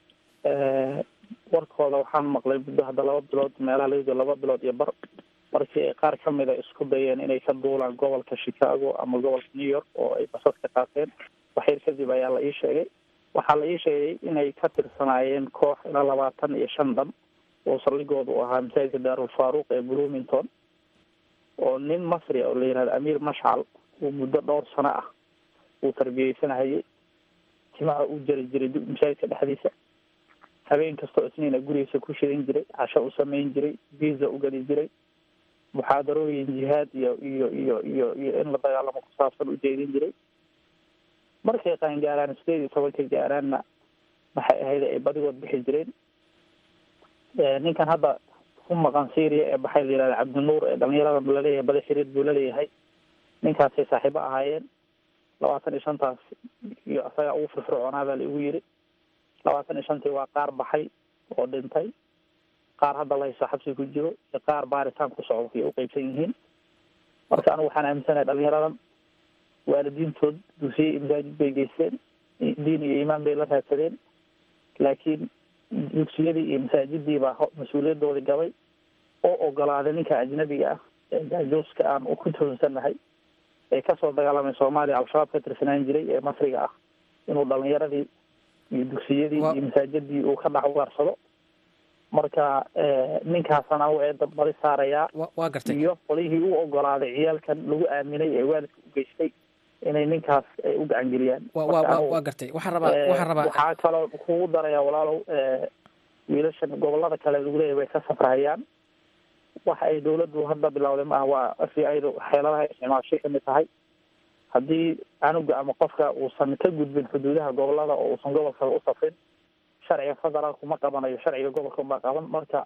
warkooda waxaan maqlay muddo hadda laba bilood meelaha laga laba bilood iyo bar markii ay qaar ka mida isku dayeen inay ka duulaan gobolka chicago ama gobolka new york oo ay basas ka qaateen waxyar kadib ayaa la ii sheegay waxaa la ii sheegay inay ka tirsanaayeen koox ilaa labaatan iyo shan dhan oo saldhigooda u ahaa masaajidka daarul faaruuq ee bloomington oo nin masri oo la yihahdo amiir mashcal uu muddo dhowr sano ah uu tarbiyeysanahayay timaha u jari jiray masaajidka dhexdiisa habeen kastoo isniina gurigiisa ku shidan jiray casho u samayn jiray visa u geli jiray muxaadarooyin jihaad iyo iyo iyo iyo iyo in la dagaalamo ku saabsan u jeedin jiray markay qaangaaraan sideed iyo tobanka gaaraanna maxay ahayd ay badigood bixi jireen ninkan hadda ku maqan syria ee baxay la yihahda cabdinuur ee dhalinyarada laleeyahay bada xiriir buu laleeyahay ninkaasay saaxiibo ahaayeen labaatan iyo shantaas iyo isaga ugu firfircoonaa baa la igu yiri labaatan iyo shantii waa qaar baxay oo dhintay qaar hadda lahayso xabsi ku jiro iyo qaar baaritaan ku socdo ay u qeybsan yihiin marka anigu waxaan aaminsanahay dhalinyaradan waalidiintood dugsiye iyo masaajid bay geysteen diin iyo iimaan bay la raadsadeen laakiin dugsiyadii iyo masaajidii baa mas-uuliyadoodii gabay oo ogolaaday ninka ajnabiga ah ee jaajuuska aan ku toonsanahay ee kasoo dagaalamay soomaaliya al-shabaab ka tirsanaan jiray ee masriga ah inuu dhalinyaradii iyo dugsiyadii iyo masaajidii uu ka dhex ugaarsado marka ninkaasana u eeda badi saarayaa waa gartay iyo qolihii u ogolaaday ciyaalkan lagu aaminay ee waalidka u geystay inay ninkaas ay u gacangeliyaan waa gartay waxaan rabaa waxaan rabaa waxaa kaloo kugu daraya walaalow wiilashan gobolada kale lagu leeyahy way ka safrahayaan waxa ay dawladdu hadda bilowday maaha waa f i a xeeladaha isticmaashay kamid tahay haddii canuga ama qofka uusan ka gudbin xuduudaha gobolada oo uusan gobolka u safrin sharciga federaalku ma qabanayo sharciga gobolka unbaa qaban marka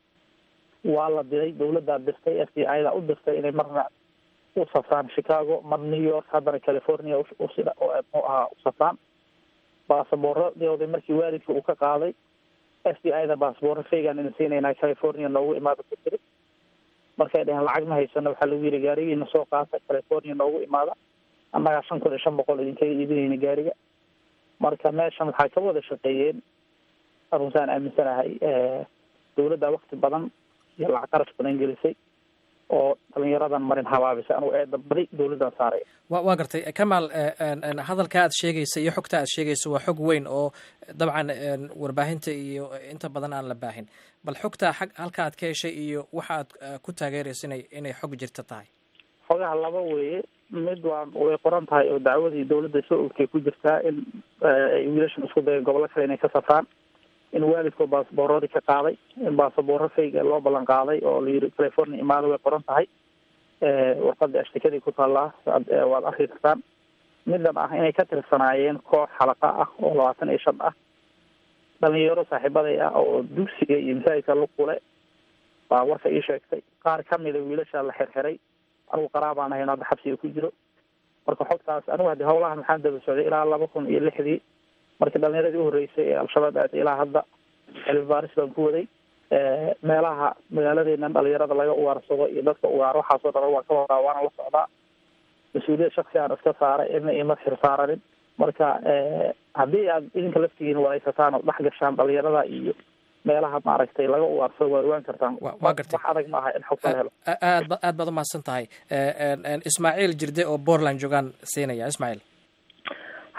waa la diray dawladdaa dirtay f b i da u dirtay inay marna u safraan chicago mar new york haddana california usida oo muxuu ahaa u safraan baasaboorradooda markii waalidka uu ka qaaday f b i da baasaboorro faygan ina siinaynaa california noogu imaada ku tiri markay dheheen lacag ma haysano waxaa lagu yiri gaarigiina soo qaata california noogu imaada annagaa shan kun iyo shan boqol idinkaga iibinayna gaariga marka meeshan waxaa ka wada shaqeeyeen aruntaan aaminsanahay dawladda wakti badan iyo lacag qarash badan gelisay oo dhalinyaradan marin habaabisay anugu eeda badi dawladdan saaraya wa waa gartay kamaal hadalka aad sheegaysa iyo xogta aad sheegaysa waa xog weyn oo dabcan warbaahinta iyo inta badan aan la baahin bal xogta xag halka aad ka heshay iyo waxa aad ku taageeraysa inay inay xog jirta tahay xogaha laba weeye mid waa way qoran tahay oo dacwadii dawladda soo ogtay ku jirtaa in ay wiilashan isku dayeen gobollo kale inay ka safraan in waalidkoo baasaboorradii ka qaaday in baasaboorro fayga loo ballan qaaday oo la yiri california imaada way qoran tahay warqadii ashtikadii ku taallaa waad arki kartaan midan ah inay ka tirsanaayeen koox xalaqa ah oo labaatan iyo shan ah dhalinyaro saaxiibaday ah oo dugsiga iyo masaajidka luqule baa warka ii sheegtay qaar kamida wiilasha la xirxiray anigu qaraabaan ahayn hadda xabsiga ku jiro marka xogtaas anigu haddi hawlahan maxaan daba socday ilaa laba kun iyo lixdii markii dhalinyaradii uhoreysay ee al-shabaab aaday ilaa hadda cilmi baaris baan ku waday meelaha magaaladeena dhalinyarada laga ugaarsado iyo dadka ugaar waxaasoo dhan waan ka wadaa waana la socdaa mas-uuliyad shaksi aan iska saaray ina ima xir saaranin marka haddii aad idinka laftigiin wareysataan oo dhex gashaan dhalinyarada iyo meelaha maaragtay laga ugaarsado waa ogaan kartaan waa gartay wax adag ma aha in xogta la helo aad ba aad baad umahadsan tahay ismaaciil jirde oo portland joogaan siinaya ismaaciil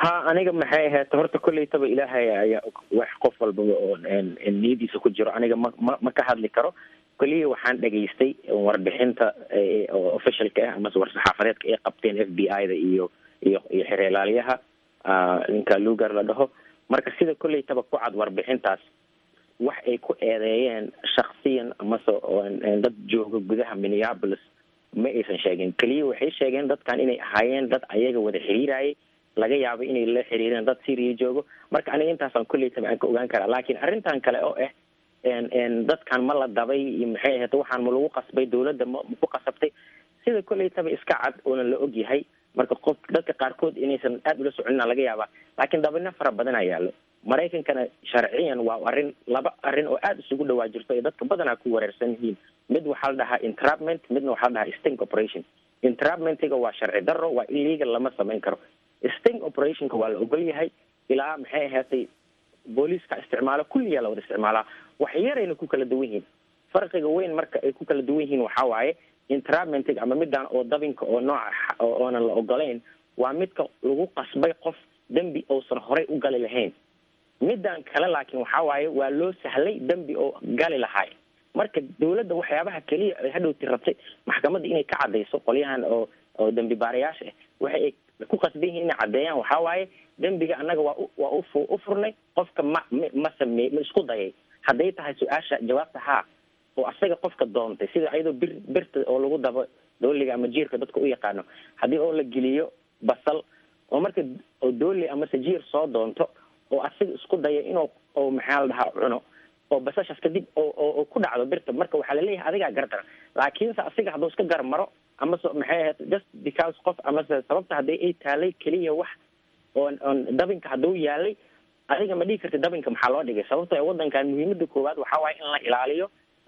ha aniga maxay ahayd horta kolleytaba ilaahay ayaa og wax qof walbaba oo niyadiisa ku jiro aniga ma ma ma ka hadli karo keliya waxaan dhegaystay warbixinta oo officialka ah amase war-saxaafadeedka ay qabteen f b i da iyo iyo iyo xereelaaliyaha ninka lugar la dhaho marka sida kolleytaba ku cad warbixintaas wax ay ku eedeeyeen shaksiyan amase dad jooga gudaha minneapolis ma aysan sheegin keliya waxay sheegeen dadkan inay ahaayeen dad ayaga wada xiriirayay laga yaabo inay la xiriireen dad syria joogo marka aniga intaasaan kolleytaba aan ka ogaan karaa laakiin arrintan kale oo ah dadkan ma la dabay iyo maxay ahayd waxaan ma lagu qasbay dawladda ma ma ku qasabtay sida kolleytaba iska cad oona la og yahay marka qof dadka qaarkood inaysan aada ula soconina laga yaabaa laakiin dabino fara badan aa yaallo maraykankana sharciyan waa arrin laba arrin oo aada isugu dhawaa jirto ay dadka badanaa ku wareersan yihiin mid waxaa la dhahaa entrapment midna waxaa la dhahaa sting operation entrapmentiga waa sharci darro waa illegal lama samayn karo sting operationka waa la ogol yahay ilaa maxay ahaatay booliiska isticmaalo kulliyaa la wada isticmaalaa wax yarayna ku kala duwan yihiin farqiga weyn marka ay ku kala duwan yihiin waxaa waaye entrapmentiga ama midaan oo dabinka oo nooca oonan la ogolayn waa midka lagu qasbay qof dembi uusan horey u gali lahayn midaan kale laakiin waxaa waaye waa loo sahlay dembi oo gali lahaay marka dawladda waxyaabaha keliya ay hadhowti rabtay maxkamadda inay ka cadayso qolyahan oo oo dembi baarayaasha ah waxa ay ku qasban yihiin inay caddeeyaan waxaa waaye dembiga annaga waa waa u u furnay qofka ma m ma sameey ma isku dayay hadday tahay su-aasha jawaabta haa oo asaga qofka doontay sida ayadoo bir birta oo lagu dabo dooliga ama jiirka dadka u yaqaano haddii oo la geliyo basal oo marka oo dooli amase jiir soo doonto oo asiga isku daya inuu oo maxaa la dhahaa cuno oo basashaas kadib oo oo ku dhacdo birta marka waxaa laleeyahay adigaa gardara laakiinse asiga hadduu iska gar maro amase maxay ahayd just because qof amase sababta haddii ay taalay keliya wax oon oon dabinka hadduu yaalay adiga ma dhigi karti dabinka maxaa loo dhigay sababto ee waddankan muhiimada koowaad waxaa waaye in la ilaaliyo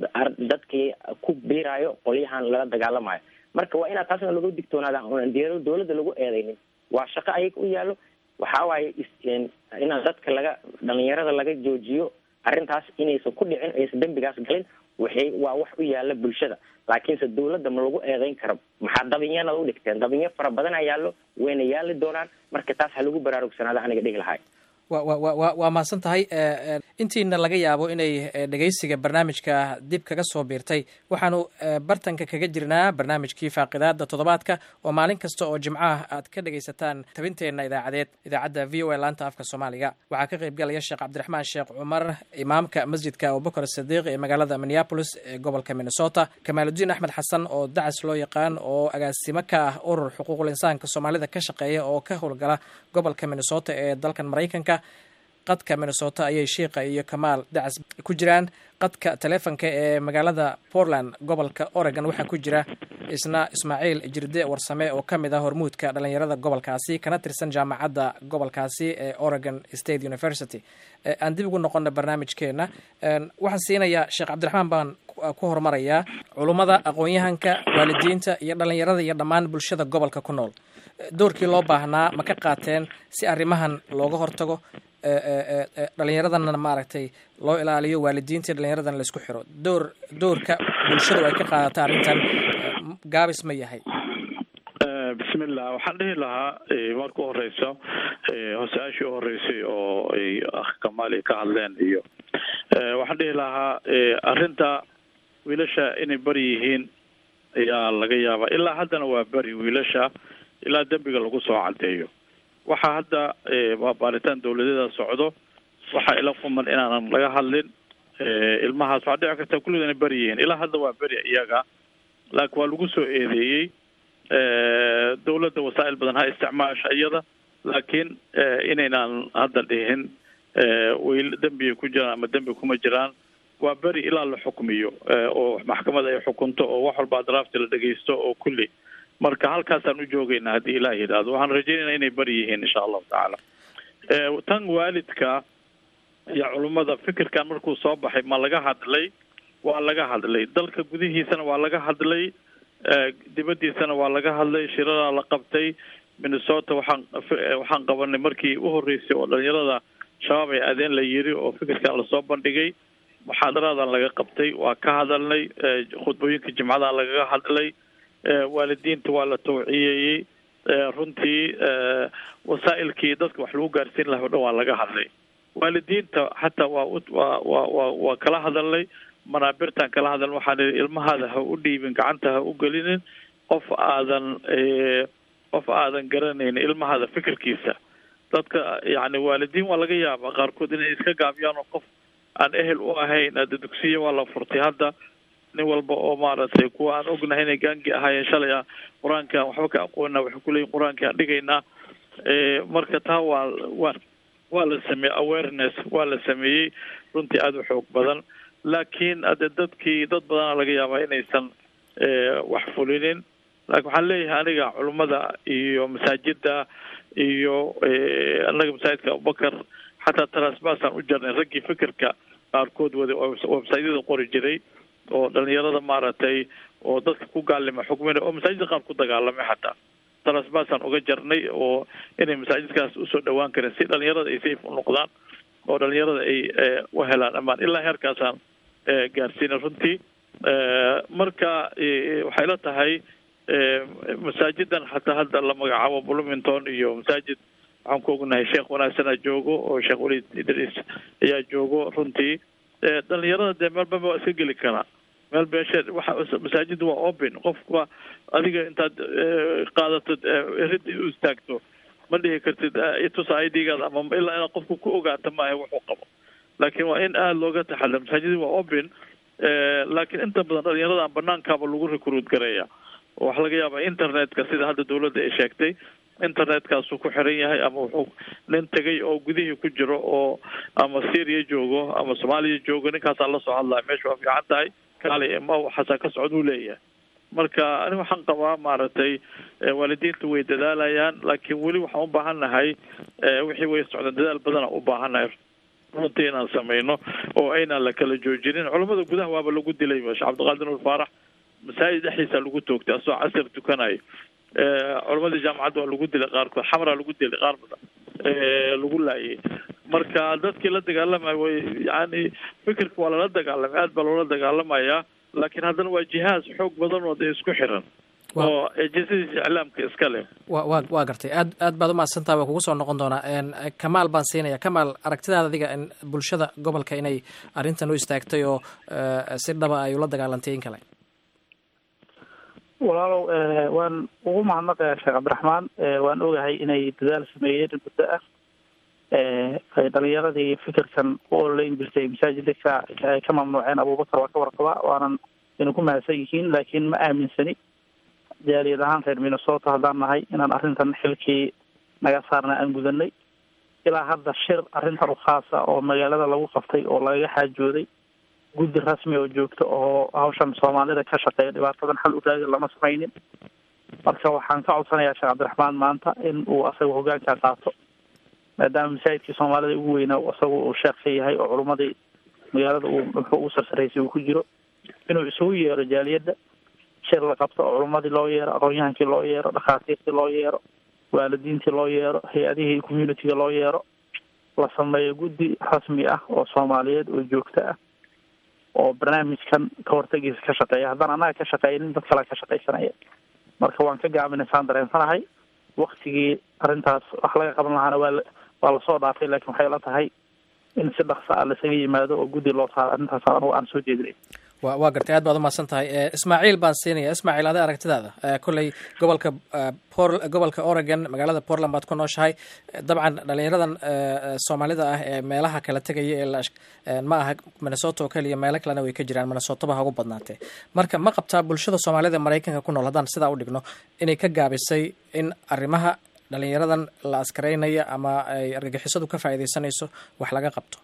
dadkii ku biirayo qolyahan lala dagaalamayo marka waa inaad taasna lagu digtoonaada oon diyaaro dawladda lagu eedeynin waa shaqo ayaga u yaalo waxaa waaye inaan dadka laga dhalinyarada laga joojiyo arrintaas inaysan ku dhicin aysan dembigaas galin waxay waa wax u yaala bulshada laakiinse dawladda ma lagu eedeyn karo maxaa dabinyana u dhigteen dabinyo fara badan a yaallo wayna yaali doonaan marka taas ha lagu baraarugsanaada aniga dhihi lahay wa wa wa waa mahadsan tahay intiina laga yaabo inay dhegeysiga barnaamijka dib kaga soo biirtay waxaanu bartanka kaga jirnaa barnaamijkii faaqidaada toddobaadka oo maalin kasta oo jimcaha aad ka dhegaysataan tabinteenna idaacadeed idaacadda v o a laanta afka soomaaliga waxaa ka qayb galaya sheekh cabdiraxmaan sheekh cumar imaamka masjidka abubakar sadiiq ee magaalada minneapolis ee gobolka minnesota kamaaludiin axmed xasan oo dacas loo yaqaan oo agaasimo ka ah urur xuquuqul insaanka soomaalida ka shaqeeya oo ka howlgala gobolka minnesota ee dalkan maraykanka qadka minnesota ayay shiikha iyo kamaal dacas ku jiraan qadka taleefonka ee magaalada portland gobolka oregon waxaa ku jira isna ismaaciil jirde warsame oo ka mid ah hormuudka dhalinyarada gobolkaasi kana tirsan jaamacadda gobolkaasi ee oregon state university aan dib ugu noqona barnaamijkeena waxaan siinayaa sheekh cabdiraxmaan baan ku horumarayaa culummada aqoon-yahanka waalidiinta iyo dhalinyarada iyo dhammaan bulshada gobolka ku nool doorkii loo baahnaa ma ka qaateen si arrimahan looga hortago dhalinyaradana maaragtay loo ilaaliyo waalidiinta dhalinyaradana laisku xiro door doorka bulshadu ay ka qaadata arrintan gaabis ma yahay bismillah waxaan dhihi lahaa marka u horeysa hosaashii u horeysay oo ay ah kamaal ay ka hadleen iyo waxaan dhihi lahaa arrinta wiilasha inay beri yihiin ayaa laga yaabaa ilaa haddana waa beri wiilasha ilaa dembiga lagu soo cadeeyo waxaa hadda waa baaritaan dawladyada socdo waxaa ila quman inaanan laga hadlin ilmahaas waxaa dhici karta kulligood inay beri yihiin ilaa hadda waa beri iyaga laakiin waa lagu soo eedeeyey dawladda wasaa'il badan ha isticmaasha iyada laakiin inaynaan hadda dhihin way dembigay ku jiraan ama dembi kuma jiraan waa beri ilaa la xukmiyo oo maxkamad ay xukunto oo wax walba adraafti la dhegeysto oo kulli marka halkaasaan u joogaynaa haddii ilaah yidhaahdo waxaan rajeynayna inay beri yihiin insha allahu tacaala tan waalidka iyo culummada fikirkan markuu soo baxay ma laga hadlay waa laga hadlay dalka gudihiisana waa laga hadlay dibaddiisana waa laga hadlay shiradaa la qabtay minnesota waxaan waxaan qabanay markii u horreysay oo dhalinyarada shabaab ay adeen la yiri oo fikirkan lasoo bandhigay muxaadaradan laga qabtay waa ka hadalnay khudbooyinka jimcadan lagaga hadlay waalidiinta waa la tawciyeeyey runtii wasaa'ilkii dadka wax lagu gaarsiin laha o dhan waa laga hadlay waalidiinta xataa waa waa waa waa waa kala hadalnay manaabirtaan kala hadalnay waxaan ihi ilmahaada ha u dhiibin gacanta ha u gelinin qof aadan qof aadan garanayn ilmahaada fikirkiisa dadka yani waalidiin waa laga yaabaa qaarkood inay iska gaabiyaan oo qof aan ehel u ahayn hadda dugsiya waa la furtay hadda nin walba oo maaragtay kuwa aan ognahay inay gaangi ahaayeen shalay ah qur-aankaan waxba ka aqoona waxay kuleeyihin qur-aankii aan dhigaynaa marka taa waa waa waa la sameeyey awareness waa la sameeyey runtii aada u xoog badan laakiin ade dadkii dad badana laga yaabaa inaysan wax fulinin laakiin waxaan leeyahay aniga culummada iyo masaajida iyo anaga masaajidka abubakar xataa taraasbaasaan u jarnay raggii fikirka qaarkood waday oo websaydyada qori jiray oo dhalinyarada maaragtay oo dadka ku gaalima xukmina oo masaajidda qaar ku dagaalamay xataa taraasbaasaan uga jarnay oo inay masaajidkaas usoo dhawaan karin si dhalinyarada ay safe u noqdaan oo dhalinyarada ay u helaan amaan ilaa heerkaasaan gaarsiina runtii marka waxay la tahay masaajidan xataa hadda la magacaabo bloomington iyo masaajid waxaan ku ognahay sheekh wanaagsana joogo oo sheekh weliid idriis ayaa joogo runtii dhalinyarada dee meel baba waa iska geli karaa meel beesheed waxa masaajidda waa open qofka adiga intaad qaadato rid u istaagto ma dhihi kartid itusa i d gaada ama ilaa inaad qofka ku ogaato maaha wuxuu qabo laakiin waa in aada looga taxadar masaajidda waa open laakiin inta badan dhalinyarada banaankaaba lagu recruit gareeya oo waxaa laga yaabaa internetka sida hadda dawladda ay sheegtay internetkaasu ku xiran yahay ama wuxuu nin tegay oo gudihii ku jiro oo ama syria joogo ama soomaaliya joogo ninkaasaa lasoo hadlaya meesha waa fiican tahay kaali ma waxaasaa ka socod uu leeyahay marka ani waxaan qabaa maaragtay waalidiinta way dadaalayaan laakiin weli waxaan u baahan nahay wixii way socdaan dadaal badana u baahan nahay runtii inaan sameyno oo aynaan la kala joojinin culamada gudaha waaba lagu dilay sheekh cabdiqaadir nur faarax masaajid dhexdiisa lagu toogtay asoo casir tukanayo culamadii jaamacadda waa lagu dilay qaarkood xamraa lagu dilay qaar badan lagu laayay marka dadkii la dagaalamaya way yani fikirka waa lala dagaalamay aad baa loola dagaalamayaa laakiin haddana waa jihaaz xoog badan oo dee isku xiran oo ejensadiisa iclaamka iska leh wa wa waa gartay aad aad baad umahadsantaha waa kugu soo noqon doonaa kamaal baan siinaya kamaal aragtidaada adiga bulshada gobolka inay arrintan u istaagtay oo si dhaba ay ula dagaalantay in kale walaalow waan ugu mahadnaqayaa sheekh cabdiraxmaan waan ogahay inay dadaal sameeyeen muddo ah ay dhalinyaradii fikirkan u ololeyn jirtay masaajidka ay ka mamnuuceen abubakar waa ka warqabaa waanan ina ku mahadsan yihiin laakiin ma aaminsani jaaliyad ahaan reer minnesota haddaan nahay inaan arrintan xilkii naga saarna aan gudanay ilaa hadda shir arrintan u khaasa oo magaalada lagu qaftay oo lagaga xaajooday guddi rasmi oo joogto oo hawshan soomaalida ka shaqeeya dhibaatadan xal u raadi lama samaynin marka waxaan ka codsanayaa sheekh cabdiraxmaan maanta in uu asaga hogaanka qaato maadaama masaajidkii soomaalida ugu weynaa isaga uu sheekh ka yahay oo culummadii magaalada uu muxuu ugu sarsaraysay uu ku jiro inuu isugu yeero jaaliyadda shir la qabto oo culummadii loo yeero aqoon-yahankii loo yeero dhakhaatiirtii loo yeero waalidiintii loo yeero hay-adihii communitiga loo yeero la sameeyo guddi rasmi ah oo soomaaliyeed oo joogto ah oo barnaamijkan ka hortagiisa ka shaqeeya haddaan annaga ka shaqeynin dad kale ka shaqaysanaya marka waan ka gaabinaysaan dareensanahay waktigii arrintaas wax laga qaban lahaana waa waa lasoo dhaafay laakiin waxay la tahay in si dhaksa ah lasaga yimaado oo guddi loo saaro arrintaas anugu aan soo jeedinay wa waa gartay aad baad umahadsan tahay ismaaciil baan siinaya ismaaciil ade aragtidaada kolley gobolka por gobolka oregon magaalada portland baad ku nooshahay dabcan dhalinyaradan soomaalida ah ee meelaha kala tegaya ee ma aha minnesota oo keliya meelo kalena way ka jiraan minnesotaba ha ugu badnaatee marka ma qabtaa bulshada soomaalida ee maraykanka ku nool haddaan sidaa u dhigno inay ka gaabisay in arrimaha dhalinyaradan la askaraynaya ama ay argagixisadu ka faa'iidaysanayso wax laga qabto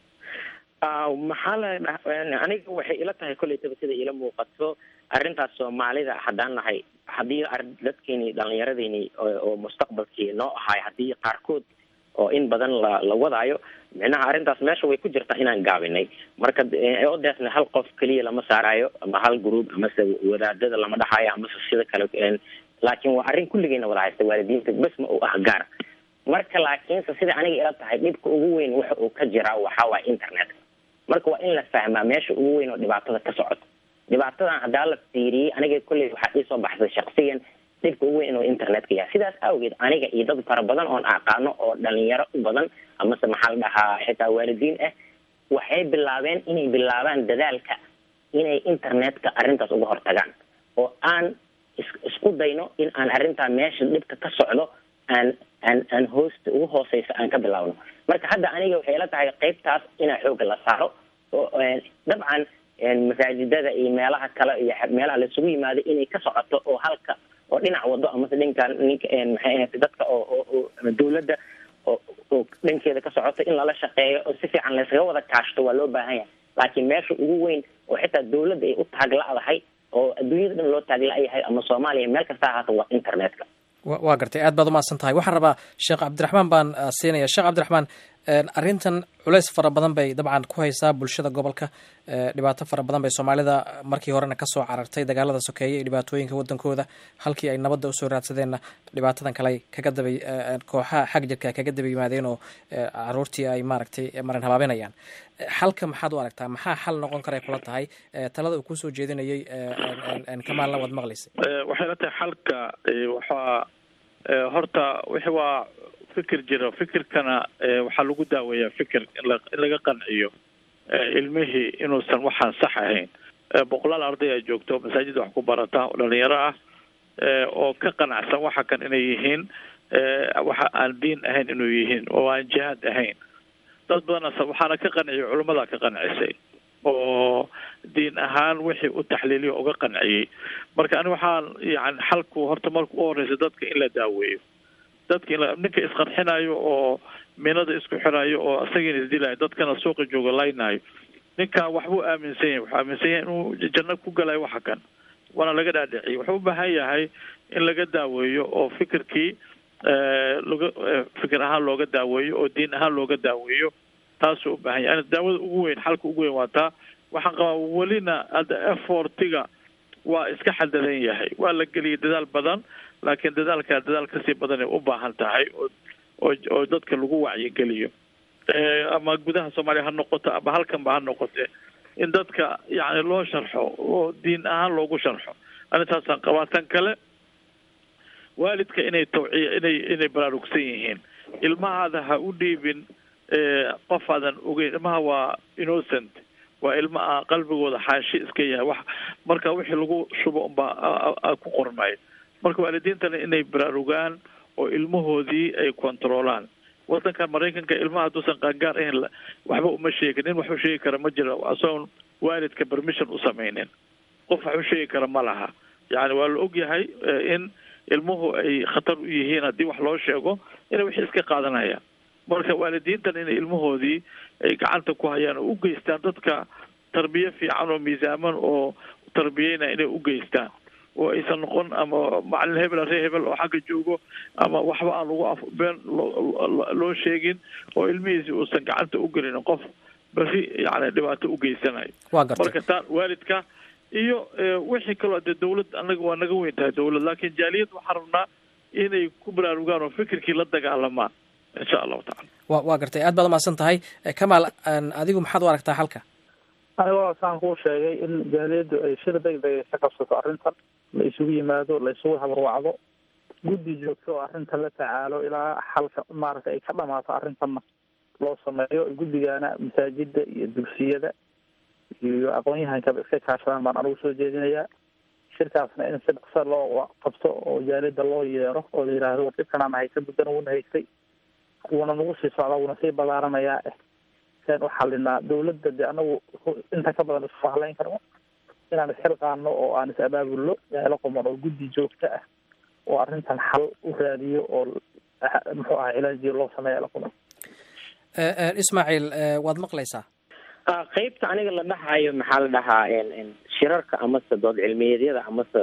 maxaa la aniga waxay ila tahay kollaytaba sida ila muuqato arrintaas soomaalida haddaan nahay haddii dadkeeni dhalinyaradeyni oo mustaqbalkii noo ahaay haddii qaarkood oo in badan la la wadaayo micnaha arrintaas meesha way ku jirtaa inaan gaabinay marka odaasna hal qof keliya lama saarayo ama hal group amase wadaadada lama dhaxayo amase sida kale laakiin waa arrin kulligeyna wada haysta waalidiinta bes ma u ah gaar marka laakiinse sida aniga ila tahay dhibka ugu weyn waxa uu ka jiraa waxaa waaya internetka marka waa in la fahmaa meesha ugu weyn oo dhibaatada ka socoto dhibaatadan haddaa la fiiriyey aniga kolley waxaa iisoo baxsay shaksiyan dhibka ugu weyn inuu internetka yahay sidaas awgeed aniga iyo dad fara badan oon aqaano oo dhalinyaro u badan amase maxaa la dhahaa xitaa waalidiin ah waxay bilaabeen inay bilaabaan dadaalka inay internetka arrintaas uga hortagaan oo aan is isku dayno in aan arrintaa meesha dhibka ka socdo aan aan aan hoosta ugu hooseysa aan ka bilaabno marka hadda aniga waxay la tahay qeybtaas inaa xooga la saaro oo dabcan masaajidada iyo meelaha kale iyo meelaha laisugu yimaado inay ka socoto oo halka oo dhinac wado amase dhinkan ninka maxay ahayd dadka oo oo dawladda oo oo dhankeeda ka socoto in lala shaqeeyo oo si fiican laysaga wada kaashto waa loo baahan yahay laakiin meesha ugu weyn oo xitaa dawladda ay u taagla'dahay oo adduunyada dhan loo taagla'yahay ama soomaaliya meel kasta ahaata waa internetka waa gartay aad baad umahadsan tahay waxaan rabaa sheekh cabdiraxmaan baan siinaya sheekh cabdiraxmaan arrintan culeys fara badan bay dabcan ku haysaa bulshada gobolka dhibaato fara badan bay soomaalida markii horena kasoo carartay dagaalada sokeeye iyo dhibaatooyinka wadankooda halkii ay nabadda usoo raadsadeenna dhibaatadan kale kaga dabay kooxaha xag jirka kaga daba yimaadeen oo caruurtii ay maaragtay marin habaabinayaan xalka maxaad u aragtaa maxaa xal noqon karay kula tahay talada uu kusoo jeedinayay kamaalna waad maqlaysay waxay la tahay xalka waxaa horta wixi waa fikir jiro fikirkana waxaa lagu daaweeyaa fikir in laga qanciyo ilmihii inuusan waxaan sax ahayn boqolaal arday a joogto masaajid wax ku barata oo dhalinyaro ah oo ka qanacsan waxa kan inay yihiin waxa aan diin ahayn inuu yihiin oo aan jihaad ahayn dad badan waxaana ka qanciyay culimmada ka qancisay oo diin ahaan wixii u taxliiliyo uga qanciyey marka ani waxaan yani xalku horta marka u horeysa dadka in la daaweeyo dadka in ninka isqarxinayo oo minada isku xirayo oo isagiina isdilayo dadkana suuqa jooga laynayo ninkan waxbuu aaminsan yahay wuxuu aaminsan yahay inuu janno ku galayo waxa kan waana laga dhaadhiciye wuxuu u baahan yahay in laga daaweeyo oo fikirkii laga fikir ahaan looga daaweeyo oo diin ahaan looga daaweeyo taasuu u baahan yahay daawada ugu weyn xalka ugu weyn waa taa waxaan qabaa welina hadda effortiga waa iska xadadan yahay waa la geliyay dadaal badan laakiin dadaalkaa dadaal kasii badanay u baahan tahay oo oo oo dadka lagu wacyigeliyo ama gudaha soomaaliya ha noqoto ama halkanba ha noqote in dadka yani loo sharxo oo diin ahaan loogu sharxo arrintaasaan qabaa tan kale waalidka inay tawciya inay inay baraarugsan yihiin ilmahaada ha u dhiibin qof aadan ogeyn ilmaha waa innocent waa ilma a qalbigooda xaashi iska yahay wax marka wixii lagu shubo unbaa ku qormay marka waalidiintana inay baraarugaan oo ilmahoodii ay controolaan wadankan maraykanka ilmaha hadduusan qaangaar ahayn waxba uma sheegin nin wax u sheegi kara ma jiro asagoon waalidka permission u samaynin qof wax u sheegi kara ma laha yani waa la og yahay in ilmuhu ay khatar u yihiin haddii wax loo sheego inay wixii iska qaadanayaan marka waalidiintan inay ilmahoodii ay gacanta ku hayaan oo u geystaan dadka tarbiye fiican oo miisaaman oo tarbiyeyna inay u geystaan oo aysan noqon ama macalin hebel ree hebel oo xagga joogo ama waxba aan lagu afbeen loo sheegin oo ilmihiisi uusan gacanta u gelin qof beri yani dhibaato u geysanayo marka taa waalidka iyo wixii kaloo dee dawlad anaga waa naga weyn tahay dawlad laakiin jaaliyad waxaan rabnaa inay ku baraarugaan oo fikirkii la dagaalamaan insha allahu tacala wa waa gartay aad baad umahadsan tahay kamaal adigu maxaad u aragtaa halka anigo saan kuu sheegay in jaaliyaddu ay shir degdeg ka qabsato arrintan la isugu yimaado la isugu habarwacdo guddi joogto oo arrintan la tacaalo ilaa xalka maaragtay ay ka dhamaato arrintanna loo sameeyo guddigana masaajida iyo dugsiyada iyo aqoon-yahankaba iska kaashadaan baan anigu soo jeedinayaa shirkaasna in si dhaqsa loo qabto oo jaaliyada loo yeero oo la yidhaahdo war dhibkanaan haysta muddana wuuna haystay wuuna nagu sii socdaa wuuna sii ballaaranayaa eh seen u xalinaa dawladda de anagu inta ka badan isku halayn karno inaan isxilqaano oo aan is abaabulno yaala quman oo guddi joogto ah oo arrintan xal u raadiyo oo muxuu ahaa cilaajiyo loo sameeya la quman ismaaciil waad maqlaysaa qeybta aniga la dhahayo maxaa la dhahaa shirarka amase dood cilmiyeedyada amase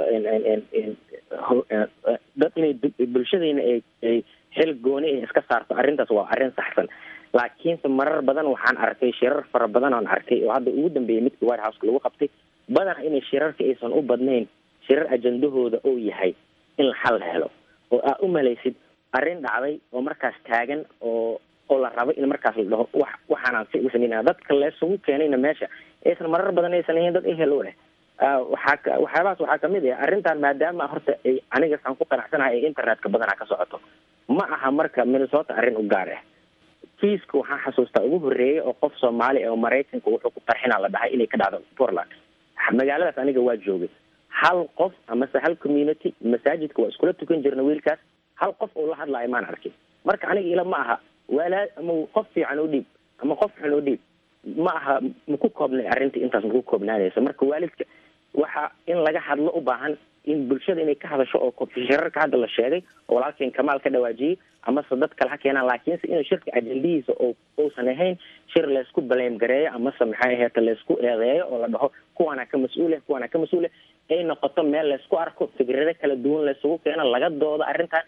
dad inay bulshadayna ay ay xil gooni ay iska saarto arrintaas waa arrin saxsan laakiinse marar badan waxaan arkay shirar fara badan aan arkay oo hadda ugu dambeeyay midkii white houseka lagu qabtay badanaa inay shirarka aysan u badnayn shirar ajandahooda oo yahay in xal la helo oo aa u malaysid arrin dhacday oo markaas taagan oo oo la rabo in markaas la dhaho wax waxaanaan si u sameynaya dadka leesugu keenayna meesha aysan marar badan aysan ahayn dad ehel u leh waxaa waxyaabahaas waxaa kamid ah arrintan maadaama horta ay aniga saan ku qanacsanahay ee internetka badanaa ka socoto ma aha marka minnesota arrin u gaar ah kiiska waxaan xasuustaa ugu horreeyay oo qof soomaali oo maraykanka wuxuu ku qarxinaa la dhahay inay ka dhacdo portland magaaladaas aniga waa joogay hal qof amase hal community masaajidka waa iskula tukan jirna wiilkaas hal qof oo la hadlaayo maan arkin marka aniga ila ma aha walaa ama qof fiican oo dhiib ama qof xun oo dhiib ma aha maku koobnay arrinta intaas maku koobnaanaysa marka waalidka waxa in laga hadlo u baahan in bulshada inay ka hadasho oo shirarka hadda la sheegay oo walaalkeen kamaal ka dhawaajiyey amase dad kale ha keenaan laakiinse inuu shirka ajendihiisa oo uusan ahayn shir laysku baleem gareeyo amase maxay aheeta laysku eedeeyo oo la dhaho kuwaana ka mas-uuleh kuwaana ka mas-uuleh ay noqoto meel laysku arko fikrado kala duwan laysugu keeno laga doodo arrintan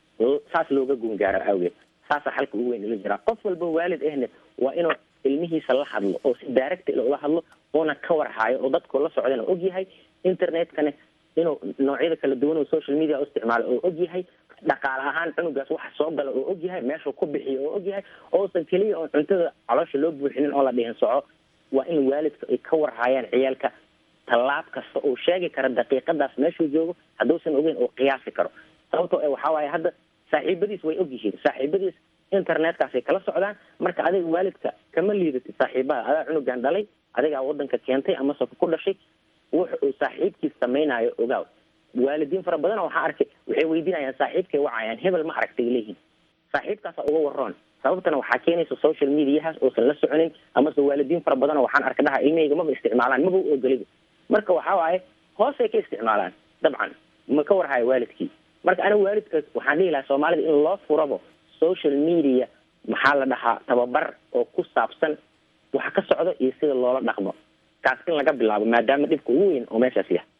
saas looga gungaaro awgeed saasaa xalka ugu weyn ila jiraa qof walba waalid ahne waa inuu ilmihiisa la hadlo oo si direct ula hadlo uuna ka warhaayo oo dadku la socdana og yahay internetkane inuu noocyada kala duwan oo social media u isticmaalo oo og yahay dhaqaale ahaan cunugaas waxa soo gala oo og yahay meeshuu ku bixiyo oo og yahay ousan keliya oo cuntada caloosha loo buuxinin oo la dhihin soco waa in waalidka ay ka warhaayaan ciyaalka tallaab kasta uu sheegi karo daqiiqadaas meeshuu joogo hadduusan ogeyn uu qiyaasi karo sababtoo e waxaa waaye hadda saaxiibadiis way og yihiin saaxiibadiis internetkaasay kala socdaan marka adiga waalidka kama liidatid saaxiibada adaa cunugan dhalay adigaa wadanka keentay amase ku dhashay wuxa uu saaxiibkiis samaynayo ogaaw waalidiin fara badan waxaa arkay waxay weydiinayaan saaxiibkay wacayaan hebel ma aragtay leeyihin saaxiibkaasa uga waroon sababtana waxaa keenaysa social mediahaas uusan la soconin amase waalidiin fara badan waxaan arka dhaha ilmahayga maba isticmaalaan maba u ogoliba marka waxaa waaye hoosay ka isticmaalaan dabcan ma ka warhayo waalidkii marka aniga waalidka waxaan dhihi lahaa soomaalida in loo furabo social media maxaa la dhahaa tababar oo ku saabsan waxa ka socdo iyo sida loola dhaqmo kaas in laga bilaabo maadaama dhibka ugu weyn oo meeshaas yahay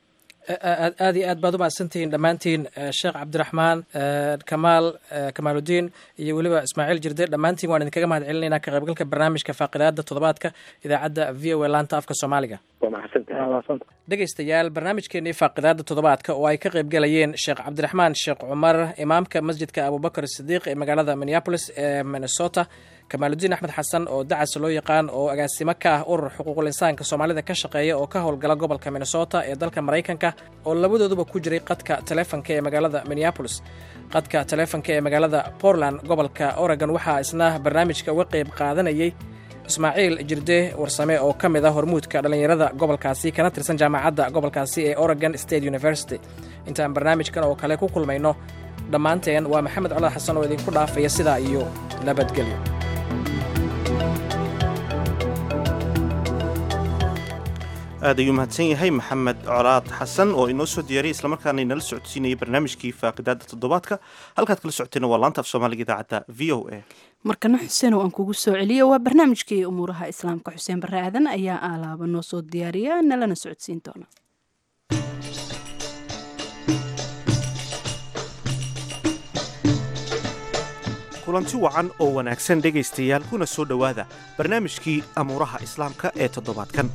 aad iyo aad baad u mahadsantihiin dhammaantiin sheekh cabdiraxmaan kamaal kamaaludiin iyo weliba ismaaciil jirde dhammaantiin waan idinkaga mahad celinaynaa ka qaybgalka barnaamijka faaqidaada toddobaadka idaacadda v o a laanta afka soomaaliga waa mahadsantahay dhegaystayaal barnaamijkeenii faaqidaada toddobaadka oo ay ka qaybgalayeen sheekh cabdiraxmaan sheekh cumar imaamka masjidka abubakar sidiiq ee magaalada minneapolis ee minnesota kamaaludiin axmed xasan oo dacas loo yaqaan oo agaasimo ka ah urur xuquuqul insaanka soomaalida ka shaqeeya oo ka howlgala gobolka minnesota ee dalka maraykanka oo labadooduba ku jiray qadka taleefonka ee magaalada minneapolis qadka taleefonka ee magaalada portland gobolka oregon waxaa isna barnaamijka uga qayb qaadanayay ismaaciil jirde warsame oo ka mid ah hormuudka dhallinyarada gobolkaasi kana tirsan jaamacadda gobolkaasi ee oregon state university intaan barnaamijkan oo kale ku kulmayno dhammaanteen waa maxamed colaad xasan oo idinku dhaafaya sidaa iyo nabadgelyo aad ayuu mahadsan yahay maxamed colaad xasan oo inoo soo diyaariyay islamarkaana inala socodsiinayay barnaamijkii faaqidaada toddobaadka halkaad kala socotayna waa laanta af soomaaliga idaacadda v o a markana xuseen oo aan kugu soo celiyo waa barnaamijkii umuuraha islaamka xuseen barre aadan ayaa aalaaba noo soo diyaariya nalana socodsiin doona kulanti wacan oo wanaagsan dhegaystayaal kuna soo dhowaada barnaamijkii amuuraha islaamka ee toddobaadkan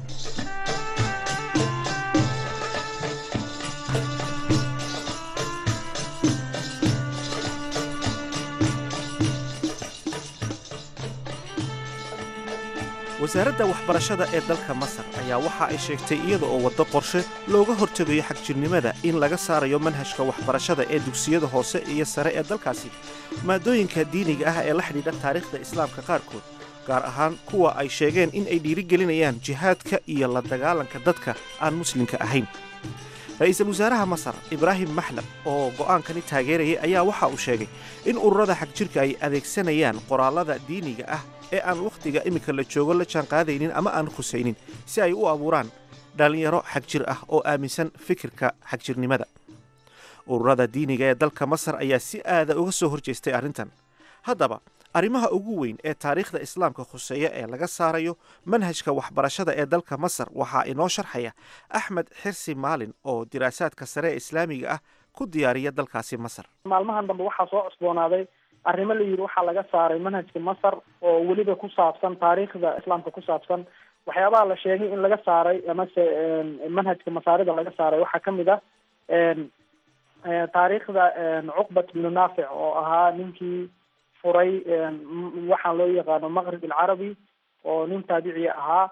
wasaaradda waxbarashada ee dalka masar ayaa waxa ay sheegtay iyada oo waddo qorshe looga hortegayo xagjirnimada in laga saarayo manhajka waxbarashada ee dugsiyada hoose iyo sare ee dalkaasi maadooyinka diiniga ah ee la xidhiidha taariikhda islaamka qaarkood gaar ahaan kuwa ay sheegeen in ay dhiirigelinayaan jihaadka iyo la dagaalanka dadka aan muslimka ahayn ra-iisul wasaaraha masar ibraahim maxlab oo go'aankani taageerayay ayaa waxa uu sheegay in ururada xagjirka ay adeegsanayaan qoraallada diiniga ah ee aan wakhtiga iminka la joogo la jaanqaadaynin ama aan khusaynin si ay u abuuraan dhallinyaro xagjir ah oo aaminsan fikirka xagjirnimada ururada diiniga ee dalka masar ayaa si aada uga soo horjeestay arrintan haddaba arrimaha ugu weyn ee taariikhda islaamka khuseeya ee laga saarayo manhajka waxbarashada ee dalka masar waxaa inoo sharxaya axmed xirsi maalin oo diraasaadka sare ee islaamiga ah ku diyaariya dalkaasi masar maalmahan dambe waxaa soo cusboonaaday arrimo la yidhi waxaa laga saaray manhajka masar oo weliba ku saabsan taariikhda islaamka ku saabsan waxyaabaha la sheegay in laga saaray amase manhajka masaarida laga saaray waxaa kamid ah taariikhda cuqbat bnu naafic oo ahaa ninkii furay waxaan loo yaqaano maqrib alcarabi oo nin taabiciya ahaa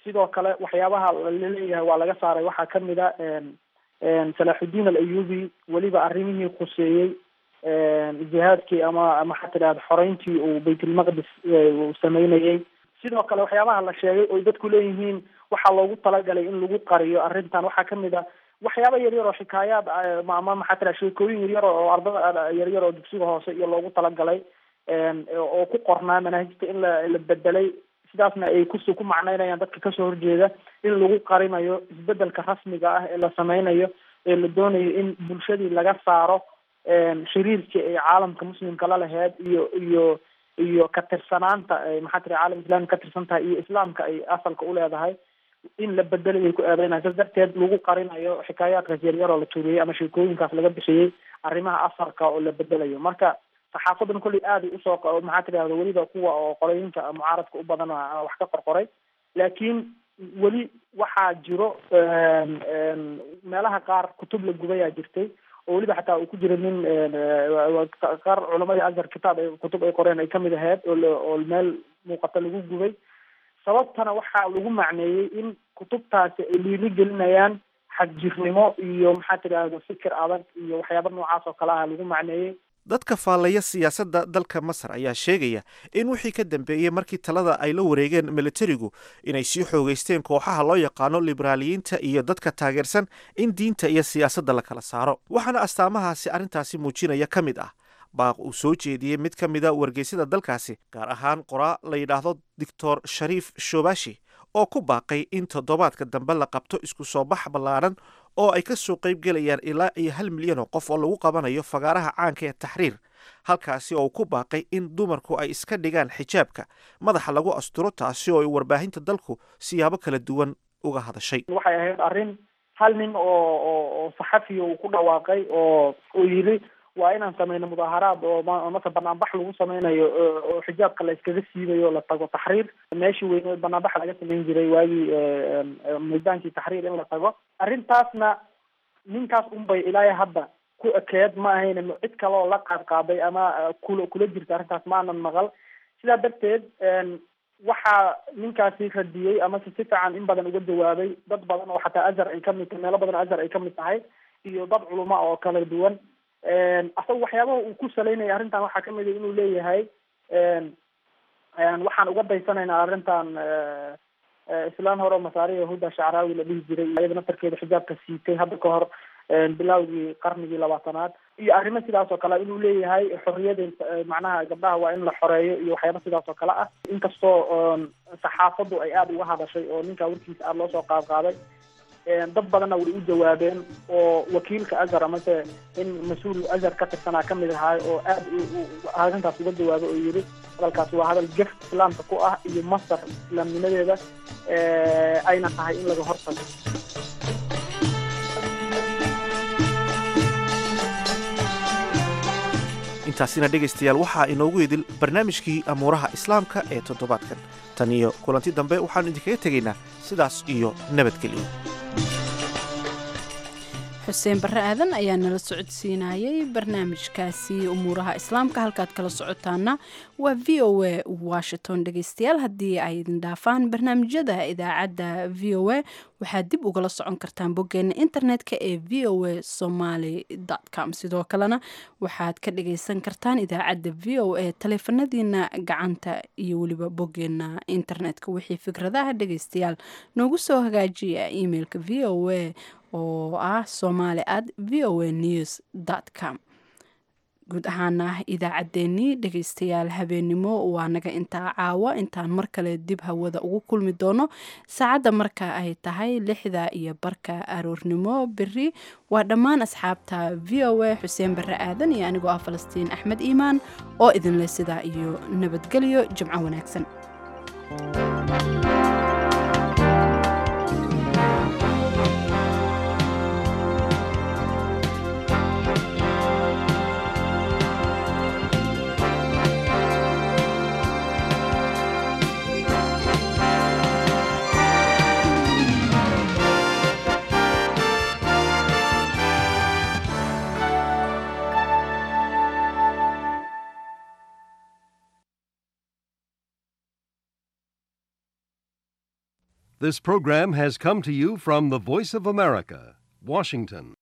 sidoo kale waxyaabaha laleeyahay waa laga saaray waxaa kamid a salaaxudiin al ayubi weliba arrimihii khuseeyey jihaadkii ama ama waxaa tidhahda xoreyntii uu baytulmaqdis uu sameynayey sidoo kale waxyaabaha la sheegay oy dadku leeyihiin waxaa loogu talagalay in lagu qariyo arrintan waxaa kamid a waxyaaba yaryar oo xikaayaad ama maxaa tira sheekooyin yaryar oo ardada yaryar oo dugsiga hoose iyo loogu talagalay oo ku qornaa manaahijta in la la bedelay sidaasna ay kus ku macneynayaan dadka kasoo horjeeda in lagu qarinayo isbedelka rasmiga ah ee la sameynayo ee la doonayo in bulshadii laga saaro xiriirkii ay caalamka muslimka la laheyd iyo iyo iyo ka tirsanaanta maxaa tira caalam islami ka tirsan tahay iyo islaamka ay asalka uleedahay in la bedelay ku eedeynaya saas darteed lagu qarinayo xikaayaadkaas yaryar oo la tuuriyey ama sheekooyinkaas laga bixiyey arrimaha asalka oo la bedelayo marka saxaafadan kolley aaday usoo maxaa tidahda weliba kuwa oo qolooyinka mucaaradka u badan wax ka qorqoray laakiin weli waxaa jiro meelaha qaar kutub la gubayaa jirtay oo weliba xataa uu ku jira nin qaar culamadii azhar kitaab ay kutub ay qoreen ay kamid ahayd oo oo meel muuqata lagu gubay sababtana waxaa lagu macneeyey in kutubtaasi ay dhiiri gelinayaan xagjirnimo iyo maxaa tidahda fikir adag iyo waxyaaba noocaas oo kale ah lagu macneeyey dadka faallaya siyaasadda dalka masar ayaa sheegaya in wixii ka dambeeyey markii talada ay la wareegeen militarigu inay sii xoogeysteen kooxaha loo yaqaano liberaaliyiinta iyo dadka taageersan in diinta iyo siyaasadda la kala saaro waxaana astaamahaasi arrintaasi muujinaya ka mid ah baaq uu soo jeediyey mid ka mida wargeysyada dalkaasi gaar ahaan qoraa la yidhaahdo doctor shariif shobashi oo ku baaqay in toddobaadka dambe la qabto isku soo bax ballaadhan oo ay ka soo qayb gelayaan ilaa iyo hal milyan oo qof oo lagu qabanayo fagaaraha caanka ee taxriir halkaasi oo uu ku baaqay in dumarku ay iska dhigaan xijaabka madaxa lagu asturo taasi oo ay warbaahinta dalku siyaabo kala duwan uga hadashay waxay ahayd arrin hal nin oo oo oo saxafiya uu ku dhawaaqay oo uu yidhi waa inaan sameyno mudaaharaad oo mase banaanbax lagu sameynayo oo xijaabka la iskaga siibayo la tago taxriir meeshii weyne banaanbax laga sameyn jiray waagii miidaankii taxriir in la tago arrintaasna ninkaas unbay ilaa hadda ku ekeed ma ahayn cid kale oo la qaad qaaday ama kula kula jirta arrintaas ma aanan maqal sidaa darteed waxaa ninkaasi radiyey amase si fiican in badan uga jawaabay dad badan oo xataa azhar ay kamid tahay meelo badan azhar ay kamid tahay iyo dad culuma oo kala duwan asaga waxyaabaha uu ku salaynaya arrintan waxaa kamid a inuu leeyahay waxaan uga daysanaynaa arrintan islaan hore masaari yahuda shacraawi la dhihi jiray iyada naftarkeeda xijaabka siitay hadda ka hor bilowgii qarnigii labaatanaad iyo arrimo sidaas oo kale inuu leeyahay xorriyada macnaha gabdhaha waa in la xoreeyo iyo waxyaaba sidaas oo kale ah inkastoo saxaafaddu ay aada uga hadashay oo ninkaa warkiisa aada loo soo qaad qaaday dad badanna way u jawaabeen oo wakiilka azhar amase in mas-uul azhar ka tirsanaa kamid ahaay oo aad arrintaas uga jawaabay oo yidhi hadalkaasi waa hadal gef islaamka ku ah iyo masar islaamnimadeeda ayna tahay in laga hortago intaasina dhegaystayaal waxaa inoogu idil barnaamijkii amuuraha islaamka ee toddobaadkan tan iyo kulanti dambe waxaannu idinkaga tegaynaa sidaas iyo nabadgelyo xuseen barre aadan ayaa nala socodsiinayay barnaamijkaasi umuuraha islaamka halkaad kala socotaana waa v o a washington dhegeystayaal haddii ay idin dhaafaan barnaamijyada idaacadda v o a waxaad dib ugala socon kartaan boggeena internetka ee v o a somaly com sidoo kalena waxaad ka dhageysan kartaan idaacadda v o a taleefanadiina gacanta iyo weliba boggeena internetka wixii fikradaha dhegeystayaal noogu soo hagaajiya emailka v o a oo ah somaali at v o a news com guud ahaana idaacaddeenii dhegeystayaal habeennimo waa naga intaa caawa intaan mar kale dib hawada ugu kulmi doono saacadda marka ay tahay lixda iyo barka aroornimo beri waa dhammaan asxaabta v o a xuseen barre aadan iyo anigoo ah falastiin axmed iimaan oo idinleh sidaa iyo nabadgelyo jimco wanaagsan This program has come to you from the Voice of America, Washington.